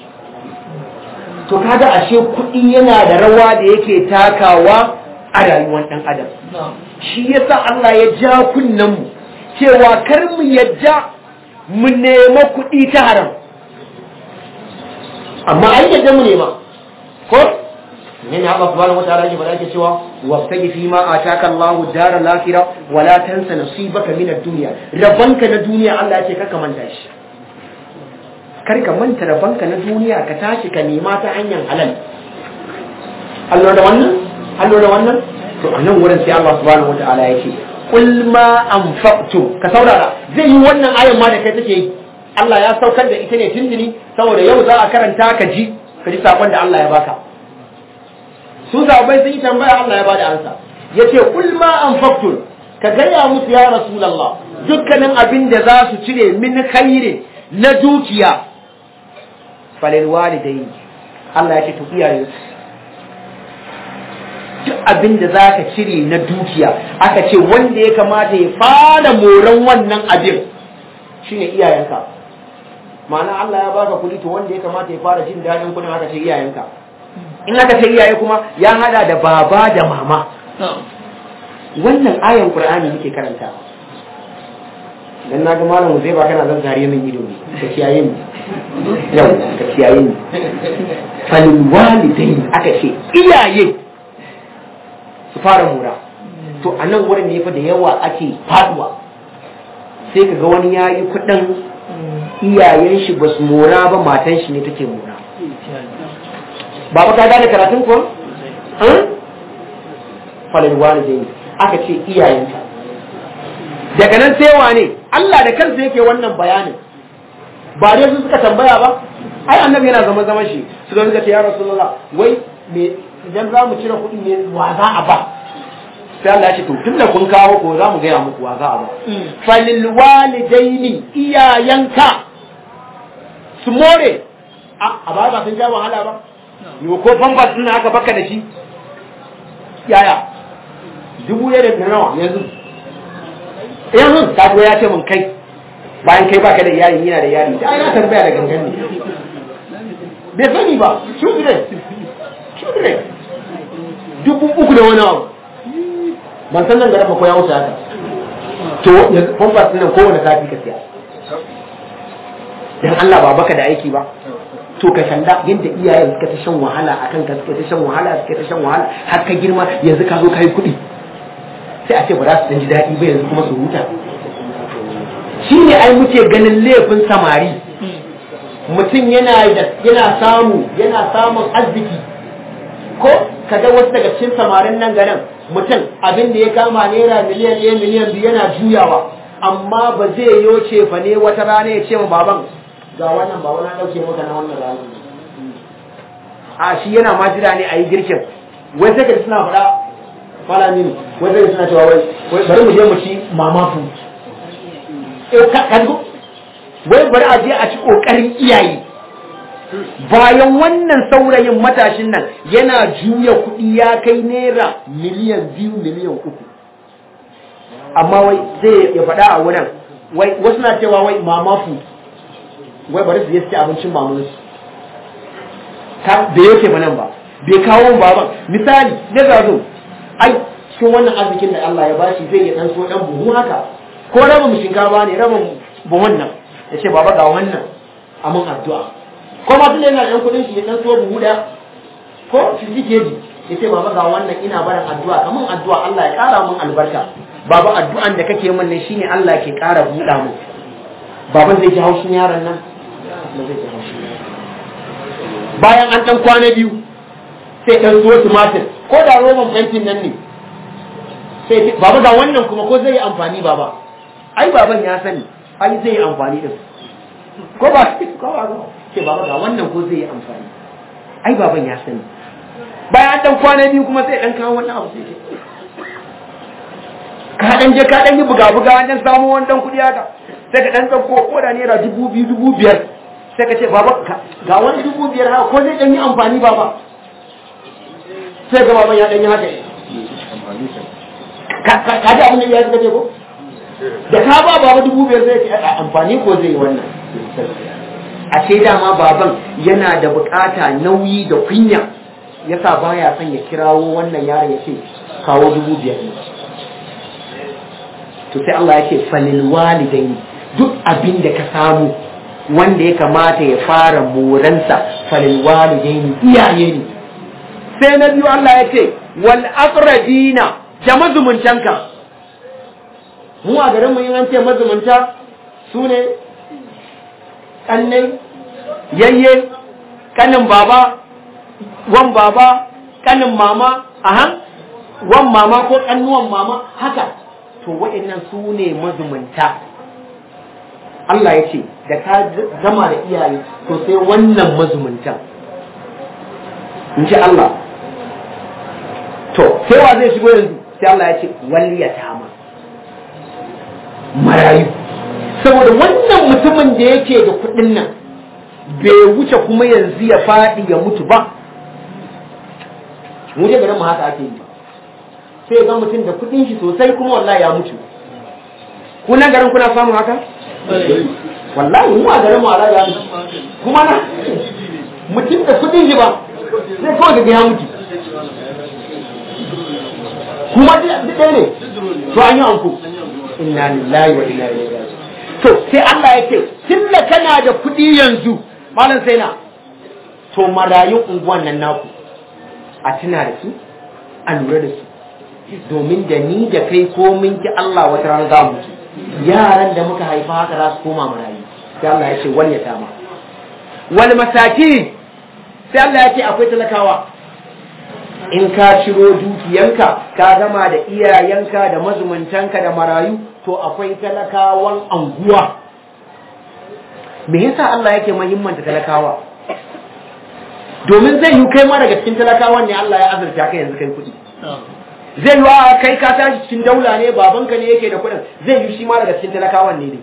to kaga ashe kuɗi yana da rawa da yake takawa a rayuwar ɗan adam shi yasa Allah ya ja kunnen mu cewa kar mu yadda mu nema kuɗi ta haram amma ai yadda mu nema ko ne ne Allah subhanahu wataala yake faɗa yake cewa wabtagi fi ma ataka Allahu daral akhirah wa la tansa nasibaka min ad-dunya rabanka na duniya Allah yake kaka manta shi kar ka manta rabanka na duniya ka tashi ka nema ta hanyar halal Allah da wannan Allah da wannan to a nan wurin sai Allah subhanahu wataala yake qul ma anfaqtum ka saurara zai yi wannan ayan ma da kai take yi Allah ya saukar da ita ne tunduni saboda yau za a karanta ka ji ka ji sakon da Allah ya baka su sahabbai sun yi tambaya Allah ya bada ansa yace kul ma anfaqtum ka gaya musu ya rasulullah dukkanin abin da za su cire min khairi na dukiya falil walidaini Allah ya ce to iyaye duk abin da za ka cire na dukiya aka ce wanda ya kamata ya fara moran wannan abin shine iyayenka ma'ana Allah ya baka kuɗi to wanda ya kamata ya fara jin daɗin kuɗin aka ce iyayenka in aka ce iyaye kuma ya hada da baba da mama wannan ayan qur'ani nake karanta dan na ga malamu zai ba kana zan zare min ido ne ka kiyaye ni yau ka kiyaye ni falil walidain aka ce iyaye su fara mura to a nan wurin ne fa da yawa ake faduwa sai ka ga wani yayi kudin iyayen shi ba su mora ba matan shi ne take mora ba ka gane karatun ko falil walidain aka ce iyayenka daga nan sai wane Allah da kansa yake wannan bayanin ba dai su suka tambaya ba ai annabi yana zama zaman shi su don suka ce ya rasulullah wai me idan za mu cire kuɗi ne wa za a ba sai Allah ya ce to tun da kun kawo ko za mu gaya muku wa za a ba falil walidaini iyayenka su more a ba ba sun ja wahala ba yau ko famfas ɗin aka baka da shi yaya dubu ɗaya da nawa yanzu yanzu ta ya ce mun kai bayan kai baka da iyali yana da iyali da ana tambaya da gangan ne bai sani ba children children dubu uku da wani abu ban san nan gaba ko ya wuce haka to famfas ɗin nan kowane sati ka siya dan Allah ba baka da aiki ba to ka kalla yadda iyayen suka ta shan wahala akan ka suka ta shan wahala suka ta shan wahala har ka girma yanzu ka zo ka yi kuɗi sai a ce ba za su ji daɗi ba yanzu kuma su huta shi ne ai muke ganin laifin samari mutum yana yana samu yana samun arziki ko kaga wasu daga cikin samarin nan garin mutum abin da ya kama naira miliyan ɗaya miliyan biyu yana juyawa amma ba zai yoce fa ne wata rana ya ce ma baban ga wannan ba wani ɗauke maka na wannan ranar a shi yana ma jira ne a yi girkin wai sai ka suna faɗa fara mini wai sai suna cewa wai bari mu je mu ci mama food eh ka wai bari a je a ci kokarin iyaye bayan wannan saurayin matashin nan yana juya kuɗi ya kai naira miliyan biyu miliyan uku amma wai zai ya faɗa a wurin wai wasu na cewa wai mama food wai bari su yi abincin mamansu da yake ba nan ba bai kawo baban misali na zazo ai cikin wannan arzikin da Allah ya bashi zai ya dan so dan buhu haka ko rabin shinkafa ne rabin buhun nan ya ce baba ga wannan a mun addu'a ko ma tun yana dan kudin shi ya dan so buhu da ko 50 kg ya ce baba ga wannan ina barin addu'a kamun addu'a Allah ya kara mun albarka baba addu'an da kake min ne shine Allah ke kara buɗa mu baban zai ji haushin yaron nan ba zai ji haushin bayan an dan kwana biyu sai dan zuwa tumatir ko da roman fentin nan ne sai baba ga wannan kuma ko zai yi amfani baba ai baban ya sani ai zai yi amfani da ko ba ko ba ce baba ga wannan ko zai yi amfani ai baban ya sani bayan an dan kwana biyu kuma sai dan kawo wannan abu sai ka dan je ka dan yi buga buga an dan samu wani dan kudi haka sai ka dan dauko ko da naira dubu biyu dubu biyar sai ka ce baba ga wani dubu biyar haka ko zai dan yi amfani baba sai ga baban ya dan yi haka ka ji abin da ya suka ce ko da ka ba baba dubu biyar zai ce amfani ko zai yi wannan a ce dama baban yana da bukata nauyi da kunya yasa baya son ya kirawo wannan yaron ya ce kawo dubu biyar ne to sai Allah ya ce falil walidaini duk abin da ka samu wanda ya kamata ya fara moransa falil walidaini iyaye ne sai na biyu Allah ya ce wal aqrabina da mazumuntanka mu a garin mu yin an ce mazumunta su ne kannai yayye kanin baba wan baba kanin mama aha wan mama ko kannuwan mama haka to waɗannan su ne mazumunta Allah ya ce da ka zama da iyaye to sai wannan mazumuntan in ji Allah to sai wa zai shigo yanzu sai Allah ya ce waliyata ma marayu saboda wannan mutumin da yake da kuɗin nan bai wuce kuma yanzu ya faɗi ya mutu ba mu je garin mu haka ake yi sai ga mutum da kuɗin shi sosai kuma wallahi ya mutu kuna garin kuna samun haka wallahi mu a garin mu a ya mutu kuma na mutum da kuɗin shi ba sai kawai daga ya mutu kuma duk ɗaya ne to an yi anko inna lillahi wa inna ilaihi raji'un to sai Allah ya ce tunda kana da kuɗi yanzu malam sai na to marayun unguwan nan naku a tuna da su a lura da su domin da ni da kai ko min ki Allah wata rana za mu yaran da muka haifa haka za su koma marayu sai Allah ya ce wal yatama wal masakin sai Allah ya ce akwai talakawa in ka ciro dukiyanka ka gama da iyayenka da mazumuntanka da marayu to akwai talakawan anguwa me yasa Allah yake muhimmanta talakawa domin zai yi kai ma daga cikin talakawan ne Allah ya azurta kai yanzu kai kuɗi zai yi wa kai ka tashi cikin daula ne babanka ne yake da kuɗin zai yi shi ma daga cikin talakawan ne ne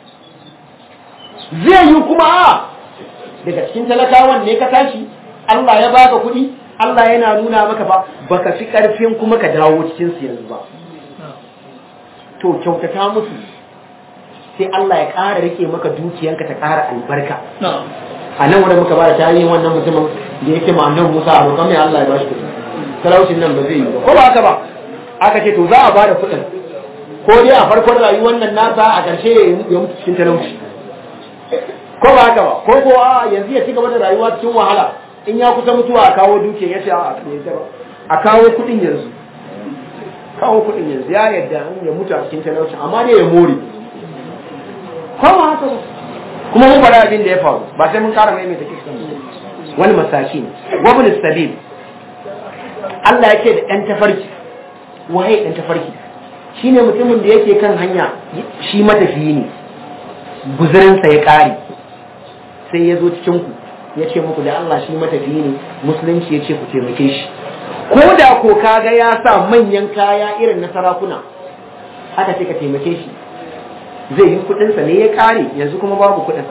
zai yi kuma a daga cikin talakawan ne ka tashi Allah ya baka kuɗi Allah yana nuna maka ba baka fi ƙarfin kuma ka dawo cikin su yanzu ba to kyautata musu sai Allah ya ƙara rike maka dukiyanka ta ƙara albarka a nan wurin muka bada tarihin wannan mutumin da yake ma annabi Musa a roƙon mai Allah ya bashi kuɗi talaucin nan ba zai yi ba ko ba haka ba aka ce to za a bada kuɗin ko dai a farkon rayuwar nan nasa a ƙarshe ya mutu cikin talauci ko ba haka ba ko ko a yanzu ya ci gaba da rayuwa cikin wahala in ya kusa mutuwa a kawo dukiya ya ce a a kawo kuɗin yanzu kawo kuɗin yanzu ya yadda ya mutu a cikin talauci amma dai ya more ko ba haka ba kuma mun faɗa abin da ya faru ba sai mun ƙara maimaita kisan wani masakin wabin sabil Allah yake da ɗan tafarki waye ɗan tafarki shine mutumin da yake kan hanya shi matafiyi ne guzurinsa ya ƙare sai ya zo cikin ku ya ce muku da Allah shi matafiyi ne musulunci ya ce ku taimake shi ko da ko kaga ya sa manyan kaya irin na sarakuna aka ce ka taimake shi zai yi kudinsa ne ya kare yanzu kuma babu kudin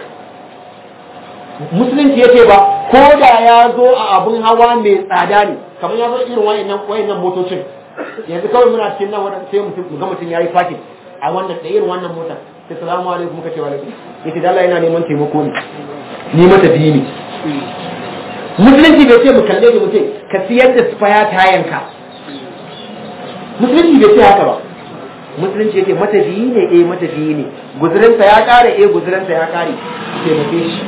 musulunci ya ce ba ko da ya zo a abun hawa mai tsada ne kamar ya zo irin wayannan wayannan motocin yanzu kawai muna cikin nan wannan sai mutum ga mutum yayi fakin a wannan da irin wannan motar sai salamu alaikum muka ce wa alaikum yace da Allah yana neman taimako ne ni mata biyu ne musulunci bai ce mu kalle da mutum ka siyar da spaya tayanka musulunci bai ce haka ba musulunci yake matafiyi ne eh matafiyi ne guzurinsa ya kare eh guzurinsa ya kare taimake shi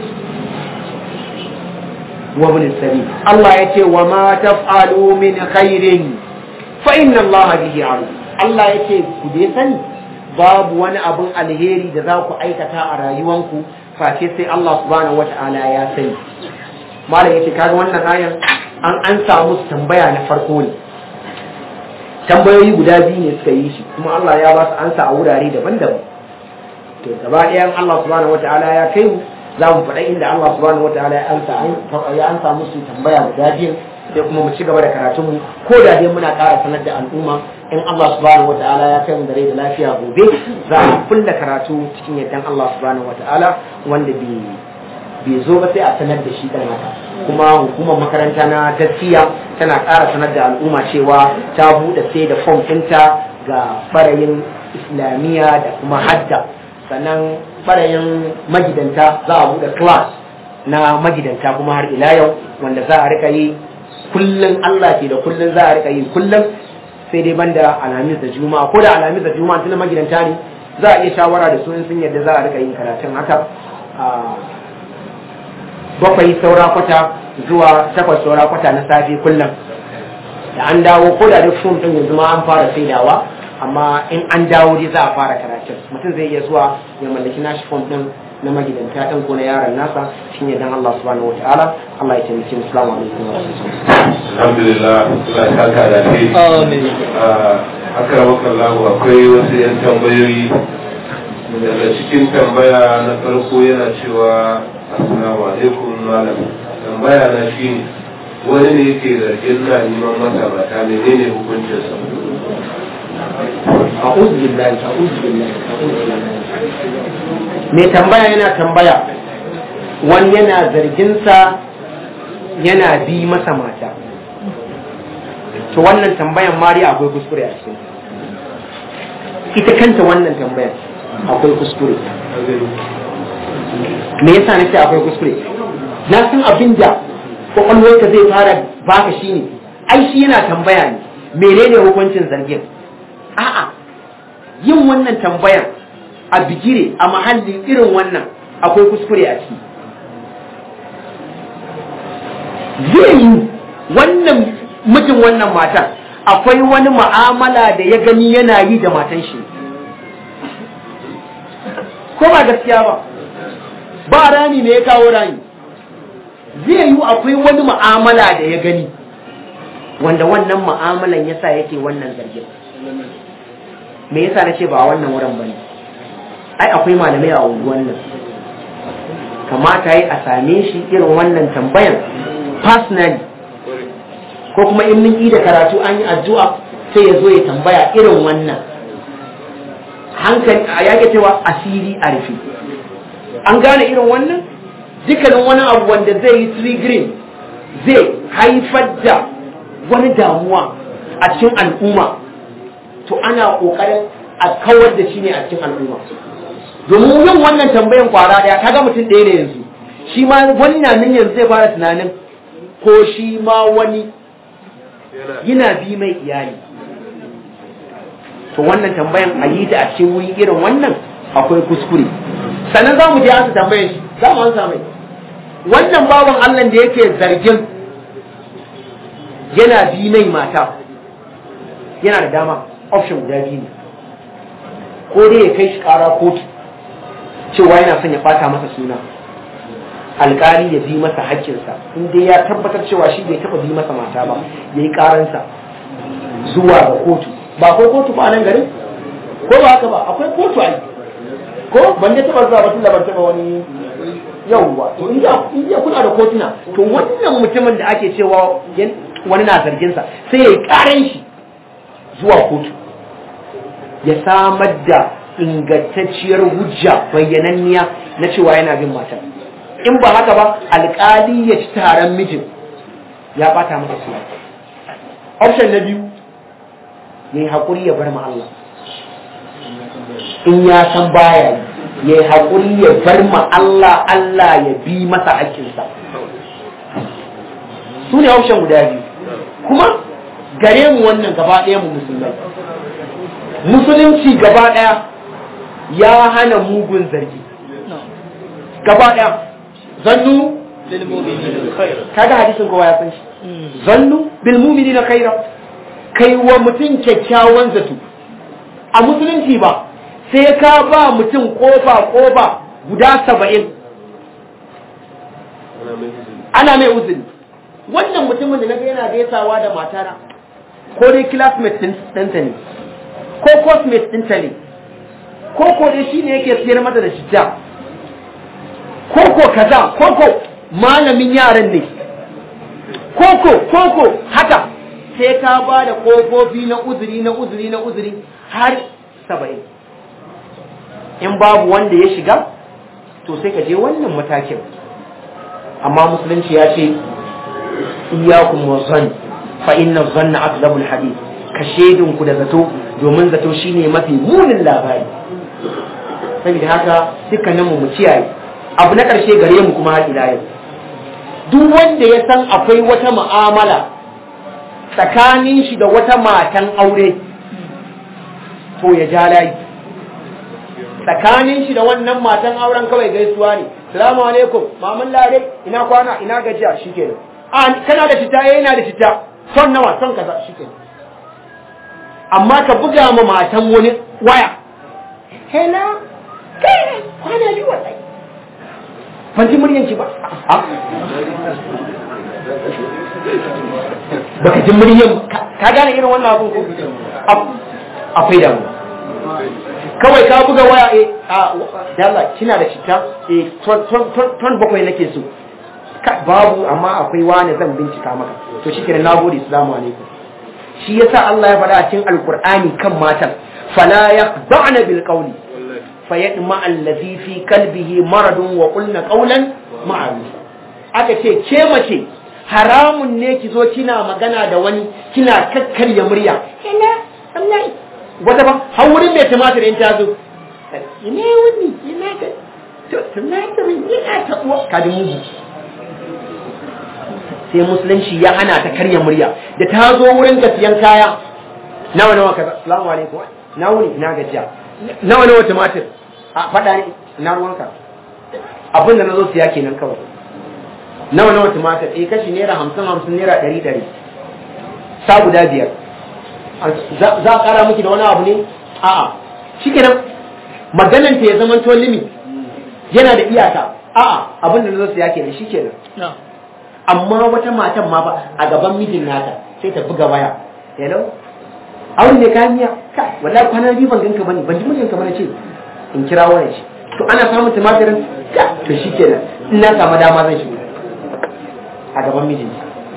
wa bin sabi Allah ya ce wa ma taf'alu min khairin fa inna Allah bihi alim Allah ya ce ku dai sani babu wani abun alheri da za ku aikata a rayuwanku face sai Allah subhanahu wata'ala ya sani malam yace kaga wannan ayan an an samu tambaya na farko ne tambayoyi guda biyu ne suka yi shi kuma Allah ya ba su ansa a wurare daban-daban to gaba ɗayan Allah subhanahu wata'ala ya kai mu za mu faɗa inda Allah subhanahu wata'ala ya ansa ya ansa musu tambaya guda biyu sai kuma mu ci gaba da karatun mu ko da dai muna ƙara sanar da al'umma in Allah subhanahu wata'ala ya kai mu da rai da lafiya gobe za mu kulla karatu cikin yardan Allah subhanahu wata'ala wanda bai bai zo ba sai a sanar da shi kan haka kuma hukumar makaranta na gaskiya tana ƙara sanar da al'umma cewa ta buɗe sai da fom ɗinta ga ɓarayin islamiyya da kuma hadda sannan ɓarayin magidanta za a buɗe class na magidanta kuma har ila yau wanda za a rika yi kullum Allah ke da kullum za a rika yi kullum sai dai banda alhamis da juma'a ko da alhamis da juma'a tun magidanta ne za a iya shawara da su in sun yadda za a rika yin karatun haka bakwai saura kwata zuwa takwas saura kwata na safe kullum da an dawo ko da duk fom din yanzu ma an fara saidawa amma in an dawo dai za a fara karatun mutum zai iya zuwa ya mallaki nashi fom din na magidanta ɗin ko na yaron nasa shine dan Allah subhanahu wataala Allah ya taimake mu assalamu alaikum wa alhamdulillah Allah ya saka da kai Amin. akramaka Allah akwai wasu yan tambayoyi daga cikin tambaya na farko yana cewa assalamu alaikum malam tambaya na shine wani ne yake zargin na neman masa mata menene hukuncinsa a'udhu billahi a'udhu billahi a'udhu billahi mai tambaya yana tambaya wani yana zarginsa yana bi masa mata to wannan tambayan mari akwai kuskure a cikin ita kanta wannan tambayan akwai kuskure me yasa na ce akwai kuskure na san abin da kwakwalwarka zai fara baka shi ne ai shi yana tambaya ne menene hukuncin zargin a'a yin wannan tambayan a bigire a mahalli irin wannan akwai kuskure a ciki zai yi wannan mijin wannan matan akwai wani ma'amala da ya gani yana yi da matan shi ko ba gaskiya ba ba rami ne ya kawo rami zai yi akwai wani ma'amala da ya gani wanda wannan ma'amalan yasa yake wannan zargin me yasa na ce ba wannan wurin ba ne ai akwai malamai a unguwan nan kamata yi a same shi irin wannan tambayan personally ko kuma in mun yi da karatu an yi addu'a sai ya zo ya tambaya irin wannan hankali a yake cewa asiri a rufe an gane irin wannan dukkanin wani abu wanda zai yi triggering zai haifar da wani damuwa a cikin al'umma to ana kokarin a kawar da shi ne a cikin al'umma domin yin wannan tambayan kwara daya kaga mutum ɗaya ne yanzu shi ma wani na nan yanzu zai fara tunanin ko shi ma wani yana bi mai iyali to wannan tambayan a yi ta a cikin wuri irin wannan akwai kuskure sannan za mu je ansa tambayan shi za mu ansa mai wannan baban Allah da yake zargin yana bi mai mata yana da dama option guda biyu ne ko dai ya kai shi kara kotu cewa yana son ya bata masa suna alkali ya bi masa haƙƙinsa in dai ya tabbatar cewa shi bai taɓa bi masa mata ba ya yi ƙaransa zuwa ga kotu ba akwai kotu ba a nan garin ko ba haka ba akwai kotu a ko ban da taɓa zuwa ba tun da ban taɓa wani yauwa to in ya kuna da kotuna to wannan mutumin da ake cewa wani na zarginsa sai ya yi ƙaran shi zuwa kotu ya samar da ingantacciyar hujja bayyananniya na cewa yana bin matar in ba haka ba alkali ya ci taron mijin ya bata masa suna option na biyu ya yi haƙuri ya bar ma Allah in ya san baya yi ya yi haƙuri ya bar ma Allah Allah ya bi masa haƙƙinsa su ne option guda biyu kuma gare mu wannan gaba ɗaya mu musulmai musulunci gaba ɗaya ya hana mugun zargi gaba ɗaya zannu kaga hadisin kowa ya san shi zannu bil mu'minina khaira kai wa mutum kyakkyawan zato a musulunci ba sai ka ba mutum kofa kofa guda saba'in ana mai uzuri wannan mutumin da naga yana gaisawa da matana ko dai classmate ɗinta ne ko cosmate ɗinta ne ko ko dai shi ne yake siyar mata da shijja koko kaza koko malamin yaran ne koko koko haka sai ka ba da kofofi na uzuri na uzuri na uzuri har saba'in in babu wanda ya shiga to sai ka je wannan matakin amma musulunci ya ce iyakun wazan fa inna zanna akzabul hadith ka shedinku da zato domin zato shine mafi munin labari saboda haka dukkaninmu mu ciyaye abu na ƙarshe gare mu kuma har ila yau duk wanda ya san akwai wata mu'amala tsakanin shi da wata matan aure to ya ja layi tsakanin shi da wannan matan auren kawai gaisuwa ne salamu alaikum mamun lare ina kwana ina gajiya shikenan a kana da fita eh ina da fita son nawa son kaza shikenan amma ka buga ma matan wani waya hela kai kwana biyu wallahi ban ji muryanki ba baka ji muryan ka gane irin wannan abun ko akwai damu kawai ka buga waya eh a dalla kina da cita eh ton bakwai nake so babu amma akwai wani zan bincika maka to shi kenan nagode assalamu alaikum shi yasa Allah ya faɗa a cikin alqur'ani kan matan fala yaqda'na bil qawli fayadma allazi fi qalbihi maradun wa qulna qawlan ma'ruf aka ce ke mace haramun ne ki zo kina magana da wani kina kakkarya murya ina wallahi wata ba har wurin mai tumatir in ta zo ina wani ina ka to tumatirin ina ta uwa ka ji mugu sai musulunci ya hana ta karya murya da ta zo wurin ka siyan kaya nawa nawa kaza assalamu alaikum na wuni ina gajiya nawa nawa tumatir a faɗa ne na ruwanka abin da na zo siya kenan kawai nawa nawa tumatir eh kashi naira hamsin hamsin naira ɗari ɗari sa guda biyar za a ƙara miki da wani abu ne a'a shi kenan maganan ta ya zama to limi yana da iyaka a'a abin da na zo siya kenan shi kenan amma wata matan ma ba a gaban mijin nata sai ta buga waya hello auren ne kayan miya kai wallahi kwana biyu ban ganka bane ban ji mijin ka bane ce in kira wani shi to ana samun tumatirin ka to shikenan in na samu dama zan shigo a gaban mijin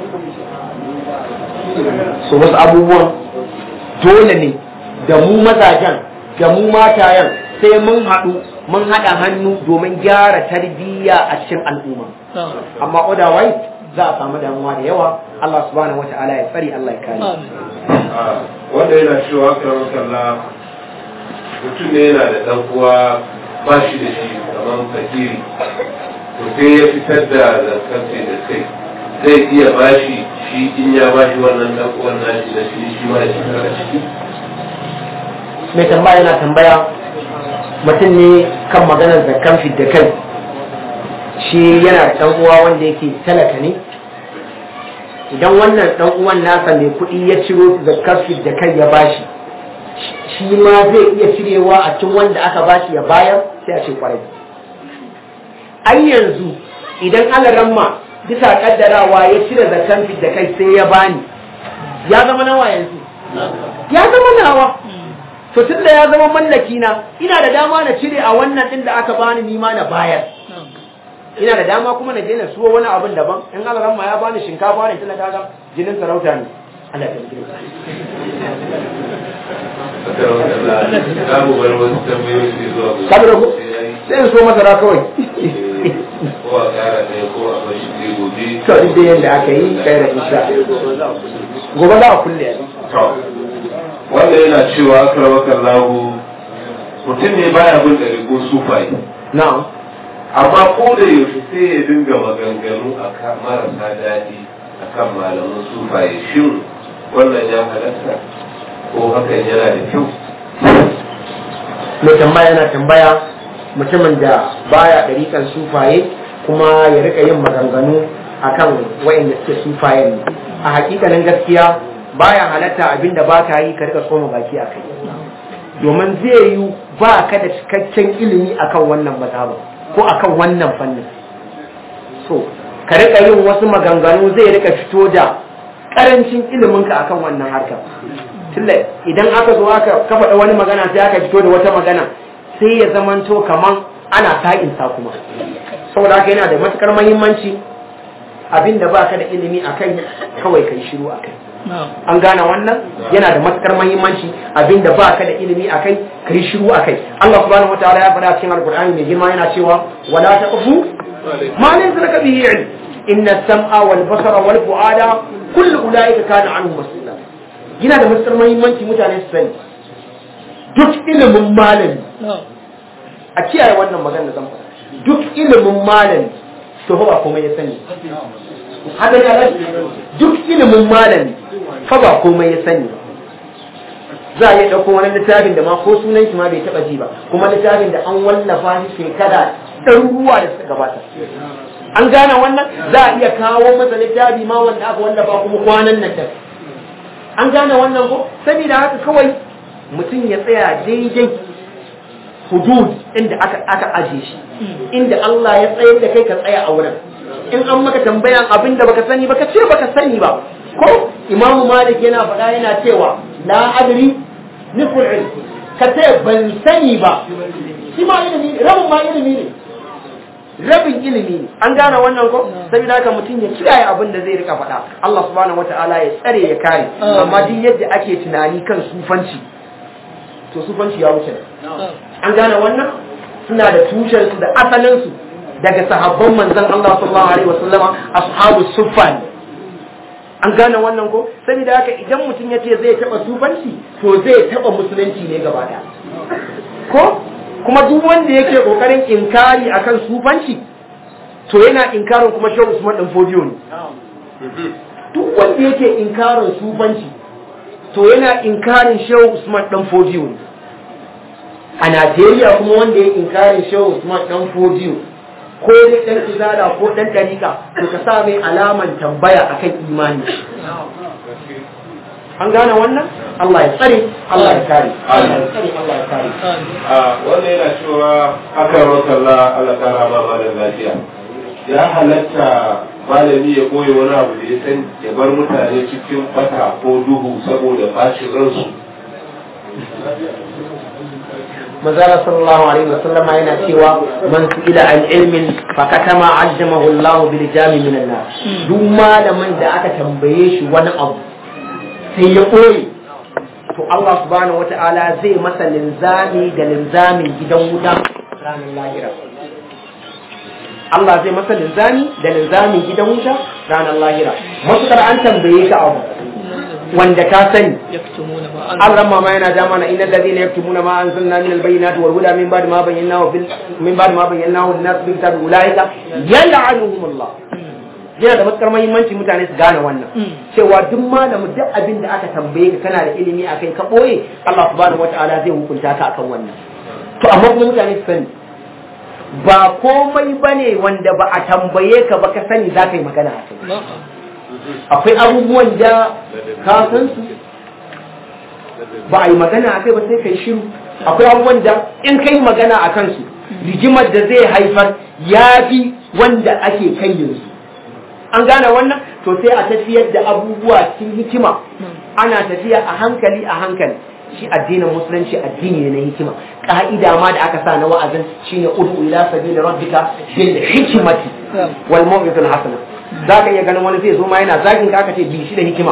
so wasu abubuwan dole ne da mu mazajen da mu matayen sai mun haɗu mun haɗa hannu domin gyara tarbiyya a cikin al'umma amma otherwise za a samu damuwa da yawa Allah subhanahu wata'ala ya tsari Allah ya kare wanda yana cewa karon kalla mutum ne yana da ɗan uwa ba shi da shi kamar fakiri to sai ya fitar da zakarce da kai zai iya bashi shi in ya bashi wannan ɗan uwan nashi da shi shi ma ya shiga da ciki mai tambaya yana tambaya mutum ne kan maganar zakkan fidda kai shi yana da ɗan uwa wanda yake talaka ne idan wannan ɗan uwan nasa mai kuɗi ya ciro zakkar fidda kai ya bashi shi ma zai iya cirewa a cikin wanda aka bashi ya bayar sai a ce kwarai ai yanzu idan alaramma bisa kaddarawa ya cire zakkan fidda kai sai ya bani ya zama nawa yanzu ya zama nawa to tun da ya zama mallaki na ina da dama na cire a wannan din da aka bani ni ma na bayar ina da dama kuma na je na suwo wani abin daban in Allah ma ya bani shinkafa ne tana kaga jinin sarauta ne Allah ya kire za mu bar wasu tambayoyi su zuwa gobe. saboda ku sai in so masara kawai ko a kara ɗaya ko a bashi sai gobe to duk da yanda aka yi kai da insha gobe za a kulle To, wanda yana cewa karwakan lahu mutum ne baya bin ɗari ko sufaye na'am amma ko da yaushe sai ya dinga maganganu a kan marasa daɗi a kan malaman sufaye shin wannan ya halatta ko hakan yana da kyau mai tambaya yana tambaya mutumin da baya ɗariƙar sufaye kuma ya rika yin maganganu akan wa'inda suke sufaye ne a hakikanin gaskiya baya halatta abinda ba ka yi ka rika tsoma baki a kai domin zai yi ba ka da cikakken ilimi akan wannan mazhaba ko akan wannan fannin so ka rika yin wasu maganganu zai rika fito da karancin iliminka akan wannan harkar tunda idan aka zo aka ka faɗa wani magana sai aka fito da wata magana sai ya zamanto kaman ana sa'insa kuma saboda haka yana da matukar mahimmanci abinda ba ka da ilimi a kai kawai kai shiru a kai an gane wannan yana da matukar mahimmanci abinda ba ka da ilimi a kai kai shiru a kai Allah subhanahu wataala ya faɗa cikin alqur'ani mai girma yana cewa wala taqfu ma laysa laka bihi ilm inna as-sam'a wal basara wal fu'ada kullu ulaika kana anhu mas'ula yana da matukar mahimmanci mutane su sani duk ilimin malami a kiyaye wannan magana da zan faɗa duk ilimin malami to ba komai ya sani haka ne duk ilimin malami fa ba komai ya sani za a iya ɗauko wani littafin da ma ko sunan shi ma bai taɓa ji ba kuma littafin da an wallafa shi shekara ɗaruruwa da suka gabata an gane wannan za a iya kawo masa littafi ma wanda aka wanda ba kuma kwanan nan da an gane wannan ko saboda haka kawai mutum ya tsaya daidai hudud inda aka aka aje shi inda Allah ya tsayar da kai ka tsaya a wurin in an maka tambayan abin da baka sani baka ce baka sani ba ko imamu malik yana faɗa yana cewa la adri nisful ilm ka ce ban sani ba shi ma ilimi ne rabin ma ilimi ne rabin ilimi ne an gane wannan ko saboda haka mutum ya kiyaye abin da zai rika faɗa Allah subhanahu wataala ya tsare ya kare amma duk yadda ake tunani kan sufanci to sufanci ya wuce an gane wannan suna da tushen su da asalin su daga sahabban manzon Allah sallallahu alaihi wasallama ashabu suffan an gane wannan ko saboda haka idan mutum ya ce zai taba sufanci to zai taba musulunci ne gaba daya ko kuma duk wanda yake kokarin inkari akan sufanci to yana inkarin kuma shehu Usman dan Fodiyo ne duk wanda yake inkarin sufanci to yana inkarin shehu Usman dan Fodiyo ne a Najeriya kuma wanda yake inkarin shehu Usman dan Fodiyo ko dai dan izara ko dan dalika to ka sa mai alaman tambaya akan imani an gane wannan Allah ya tsare Allah ya kare Allah ya tsare Allah ya kare a wannan yana cewa akan rokalla Allah kara ma ba da lafiya ya halatta malami ya koyi wani abu da ya san ya bar mutane cikin fata ko duhu saboda bacin ransu manzala sallallahu alaihi wasallam yana cewa man su'ila an ilmin fa katama ajjamahu Allah bil jami min an duk malamin da aka tambaye shi wani abu sai ya koyi to Allah subhanahu wata'ala zai masa linzami da linzamin gidan wuta ranar lahira Allah zai masa linzami da linzamin gidan wuta ranar lahira matukar an tambaye ka abu wanda ka sani an ramma ma yana da mana innal ladina yaktumuna ma anzalna min albayyinati wal huda min ba'di ma bayyanahu fil min ba'di ma bayyanahu lin-nas bil kitabi ulaika yal'anuhum Allah yana da matukar muhimmanci mutane su gane wannan cewa duk malamu duk abin da aka tambaye ka kana da ilimi akai ka boye Allah subhanahu wataala zai hukunta ka akan wannan to amma kuma mutane su sani ba komai bane wanda ba a tambaye ka ba ka sani za ka yi magana a kai akwai abubuwan da ka san su ba a yi magana a kai ba sai ka yi shiru akwai abubuwan da in ka yi magana a kansu rigimar da zai haifar ya fi wanda ake kai yanzu an gane wannan to sai a tafiyar da abubuwa cikin hikima ana tafiya a hankali a hankali shi addinin musulunci addini ne na hikima ka'ida ma da aka sa na wa'azin shine ud'u ila sabili rabbika bil hikmati wal maw'izatil hasana zaka iya ganin wani zai zo ma yana zagin ka aka ce bi shi da hikima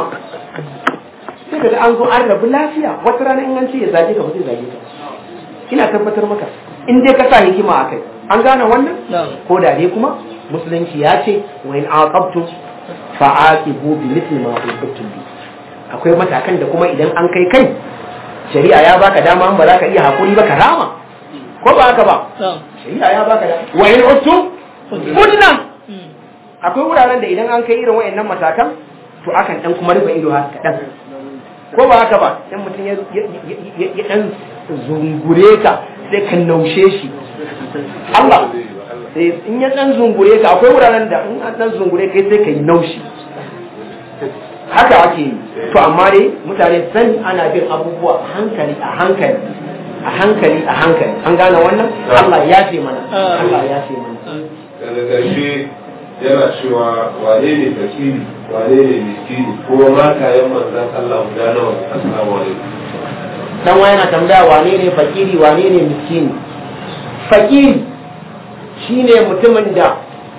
sai kaga an zo an rabu lafiya wata rana in an ce ya zage ka ba zai zage ka ina tabbatar maka in dai ka sa hikima a kai an gane wannan ko da dai kuma musulunci ya ce wa in aqabtum fa aqibu bi mithli ma uqibtum bi akwai matakan da kuma idan an kai kai shari'a ya baka dama ba za ka iya hakuri ba ka rama ko ba haka ba shari'a ya baka dama wa in uttum kunna akwai wuraren da idan an kai irin wayannan matakan to akan dan kuma rufe ido haka kadan ko ba haka ba dan mutum ya dan zungure ka sai ka naushe shi Allah sai in ya dan zungure ka akwai wuraren da in an dan zungure kai sai ka yi naushi haka ake yi to amma dai mutane sani ana bin abubuwa a hankali a hankali a hankali a hankali an gane wannan Allah ya ce mana Allah ya ce mana daga ƙarshe yana cewa wane ne fakiri wane ne miskini ko matayen manzan Allah guda nawa assalamu alaikum dan wa yana tambaya wane ne fakiri wane ne miskini fakiri shine mutumin da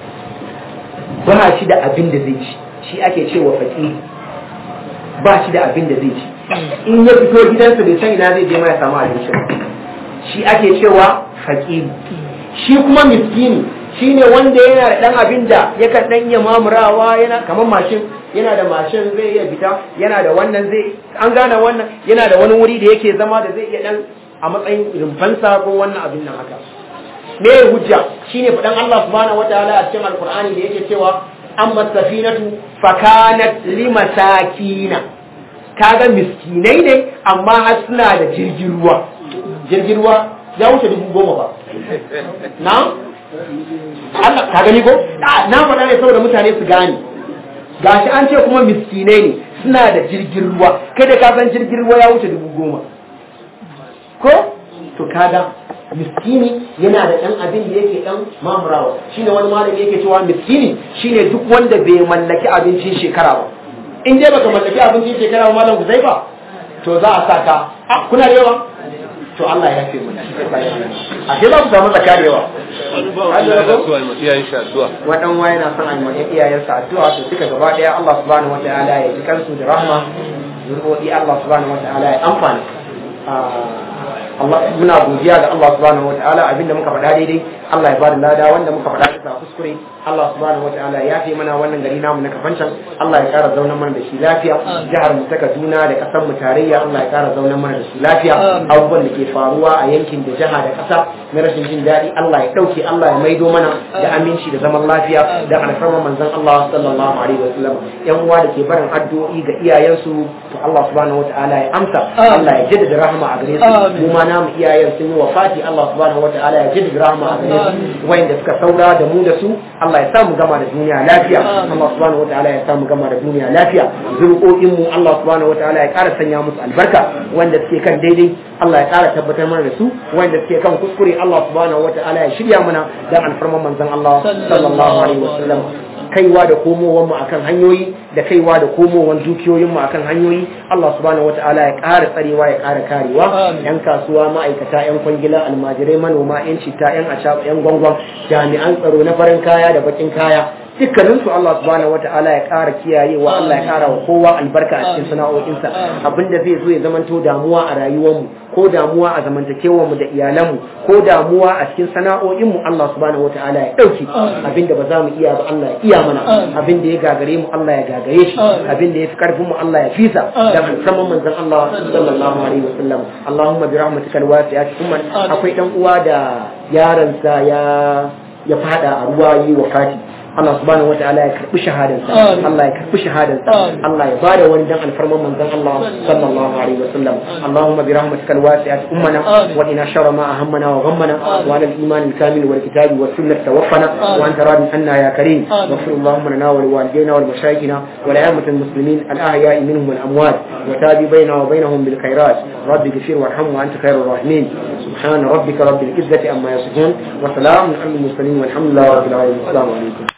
ba shi da abin da zai ci shi ake cewa fakiri ba shi da abin da zai ci in ya fito gidansa bai san ina zai je mai samu abinci shi ake cewa fakiri shi kuma miskini shine wanda yana da dan abin da yakan dan iya mamurawa yana kamar mashin yana da mashin zai iya fita yana da wannan zai an gane wannan yana da wani wuri da yake zama da zai iya dan a matsayin rumfansa ko wannan abin nan haka me hujja shine fadan Allah subhanahu wataala a cikin alqur'ani da yake cewa amma safinatu fakanat limasakina kaga miskinai ne amma har suna da jirgin ruwa jirgin ruwa ya wuce dubu goma ba na Allah ka gani ko na faɗa ne saboda mutane su gane gashi an ce kuma miskinai ne suna da jirgin ruwa kai da ka san jirgin ruwa ya wuce dubu goma ko to kaga miskini yana da ɗan abin da yake ɗan mamurawa shine wani malami yake cewa miskini shine duk wanda bai mallaki abincin shekara ba in dai baka mallaki abincin shekara ba malam zai ba to za a saka a kuna da yawa to Allah ya fi mu a ke za ku samu zakka da yawa wadan waye na son ayi mai iyayensa addu'a to duka gaba daya Allah subhanahu wataala ya ji kansu da rahma zurodi Allah subhanahu wataala ya amfana Allah muna godiya ga Allah subhanahu wataala abinda muka faɗa daidai Allah ya bada lada wanda muka faɗa bisa kuskure Allah subhanahu wataala ya fi mana wannan gari namu na kafancan Allah ya ƙara zauna mana da shi lafiya jihar mu ta Kaduna da ƙasar mu tarayya Allah ya ƙara zauna mana da shi lafiya abubuwan da ke faruwa a yankin da jiha da ƙasa na rashin jin daɗi Allah ya ɗauke Allah ya maido mana da aminci da zaman lafiya da alfarma manzon Allah sallallahu alaihi wasallam yan uwa da ke barin addu'o'i ga iyayensu to Allah subhanahu wataala ya amsa Allah ya jaddada rahama a gare su mu ma namu iyayen sun yi wafati Allah subhanahu wataala ya jaddada rahama a gare su wayanda suka saura da mu da su Allah ya sa mu gama da duniya lafiya Allah subhanahu wataala ya sa mu gama da duniya lafiya zurƙoƙin mu Allah subhanahu wataala ya ƙara sanya musu albarka wanda suke kan daidai Allah ya ƙara tabbatar mana da su wanda suke kan kuskure Allah subhanahu wataala ya shirya mana dan alfarman manzon Allah sallallahu alaihi wasallam kaiwa da komowar mu akan hanyoyi da kaiwa da komowar dukiyoyin mu akan hanyoyi Allah subhanahu wataala ya ƙara tsarewa ya ƙara karewa yan kasuwa ma'aikata yan kwangila almajirai manoma yan cita yan acaba yan gwangwan jami'an tsaro na farin kaya da bakin kaya dukkanin su Allah subhanahu wata'ala ya ƙara kiyayewa Allah ya ƙara wa kowa albarka a cikin sana'o'insa abinda zai zo ya zamanto damuwa a rayuwarmu ko damuwa a zamantakewarmu da iyalanmu ko damuwa a cikin sana'o'inmu Allah subhanahu wata'ala ya ɗauki abinda ba za mu iya ba Allah ya iya mana abinda ya gagare mu Allah ya gagare shi abinda ya fi karfin mu Allah ya fisa da musamman manzon Allah sallallahu alaihi wasallam Allahumma bi rahmatikal wasi'ati kuma akwai dan uwa da yaransa ya ya fada a ruwa yi wakati Allah subhanahu wataala ya karbi shahadansa Allah ya karbi shahadansa Allah ya bada wani dan alfarman manzon Allah sallallahu alaihi wasallam Allahumma bi rahmatika alwasi'ati ummana wa ina sharra ma ahammana wa ghammana wa ala al-iman al-kamil wal kitabi was sunnah tawaffana wa anta radin anna ya karim waghfir Allahumma lana wa liwalidayna wal mashayikhina wa li amati al-muslimin al-ahya'i minhum wal amwat wa tabi bayna wa bainahum bil khairat rabbi ighfir warham wa anta khairur rahimin subhana rabbika rabbil izzati amma yasifun wa salamun alal mursalin walhamdulillahi rabbil alamin assalamu alaikum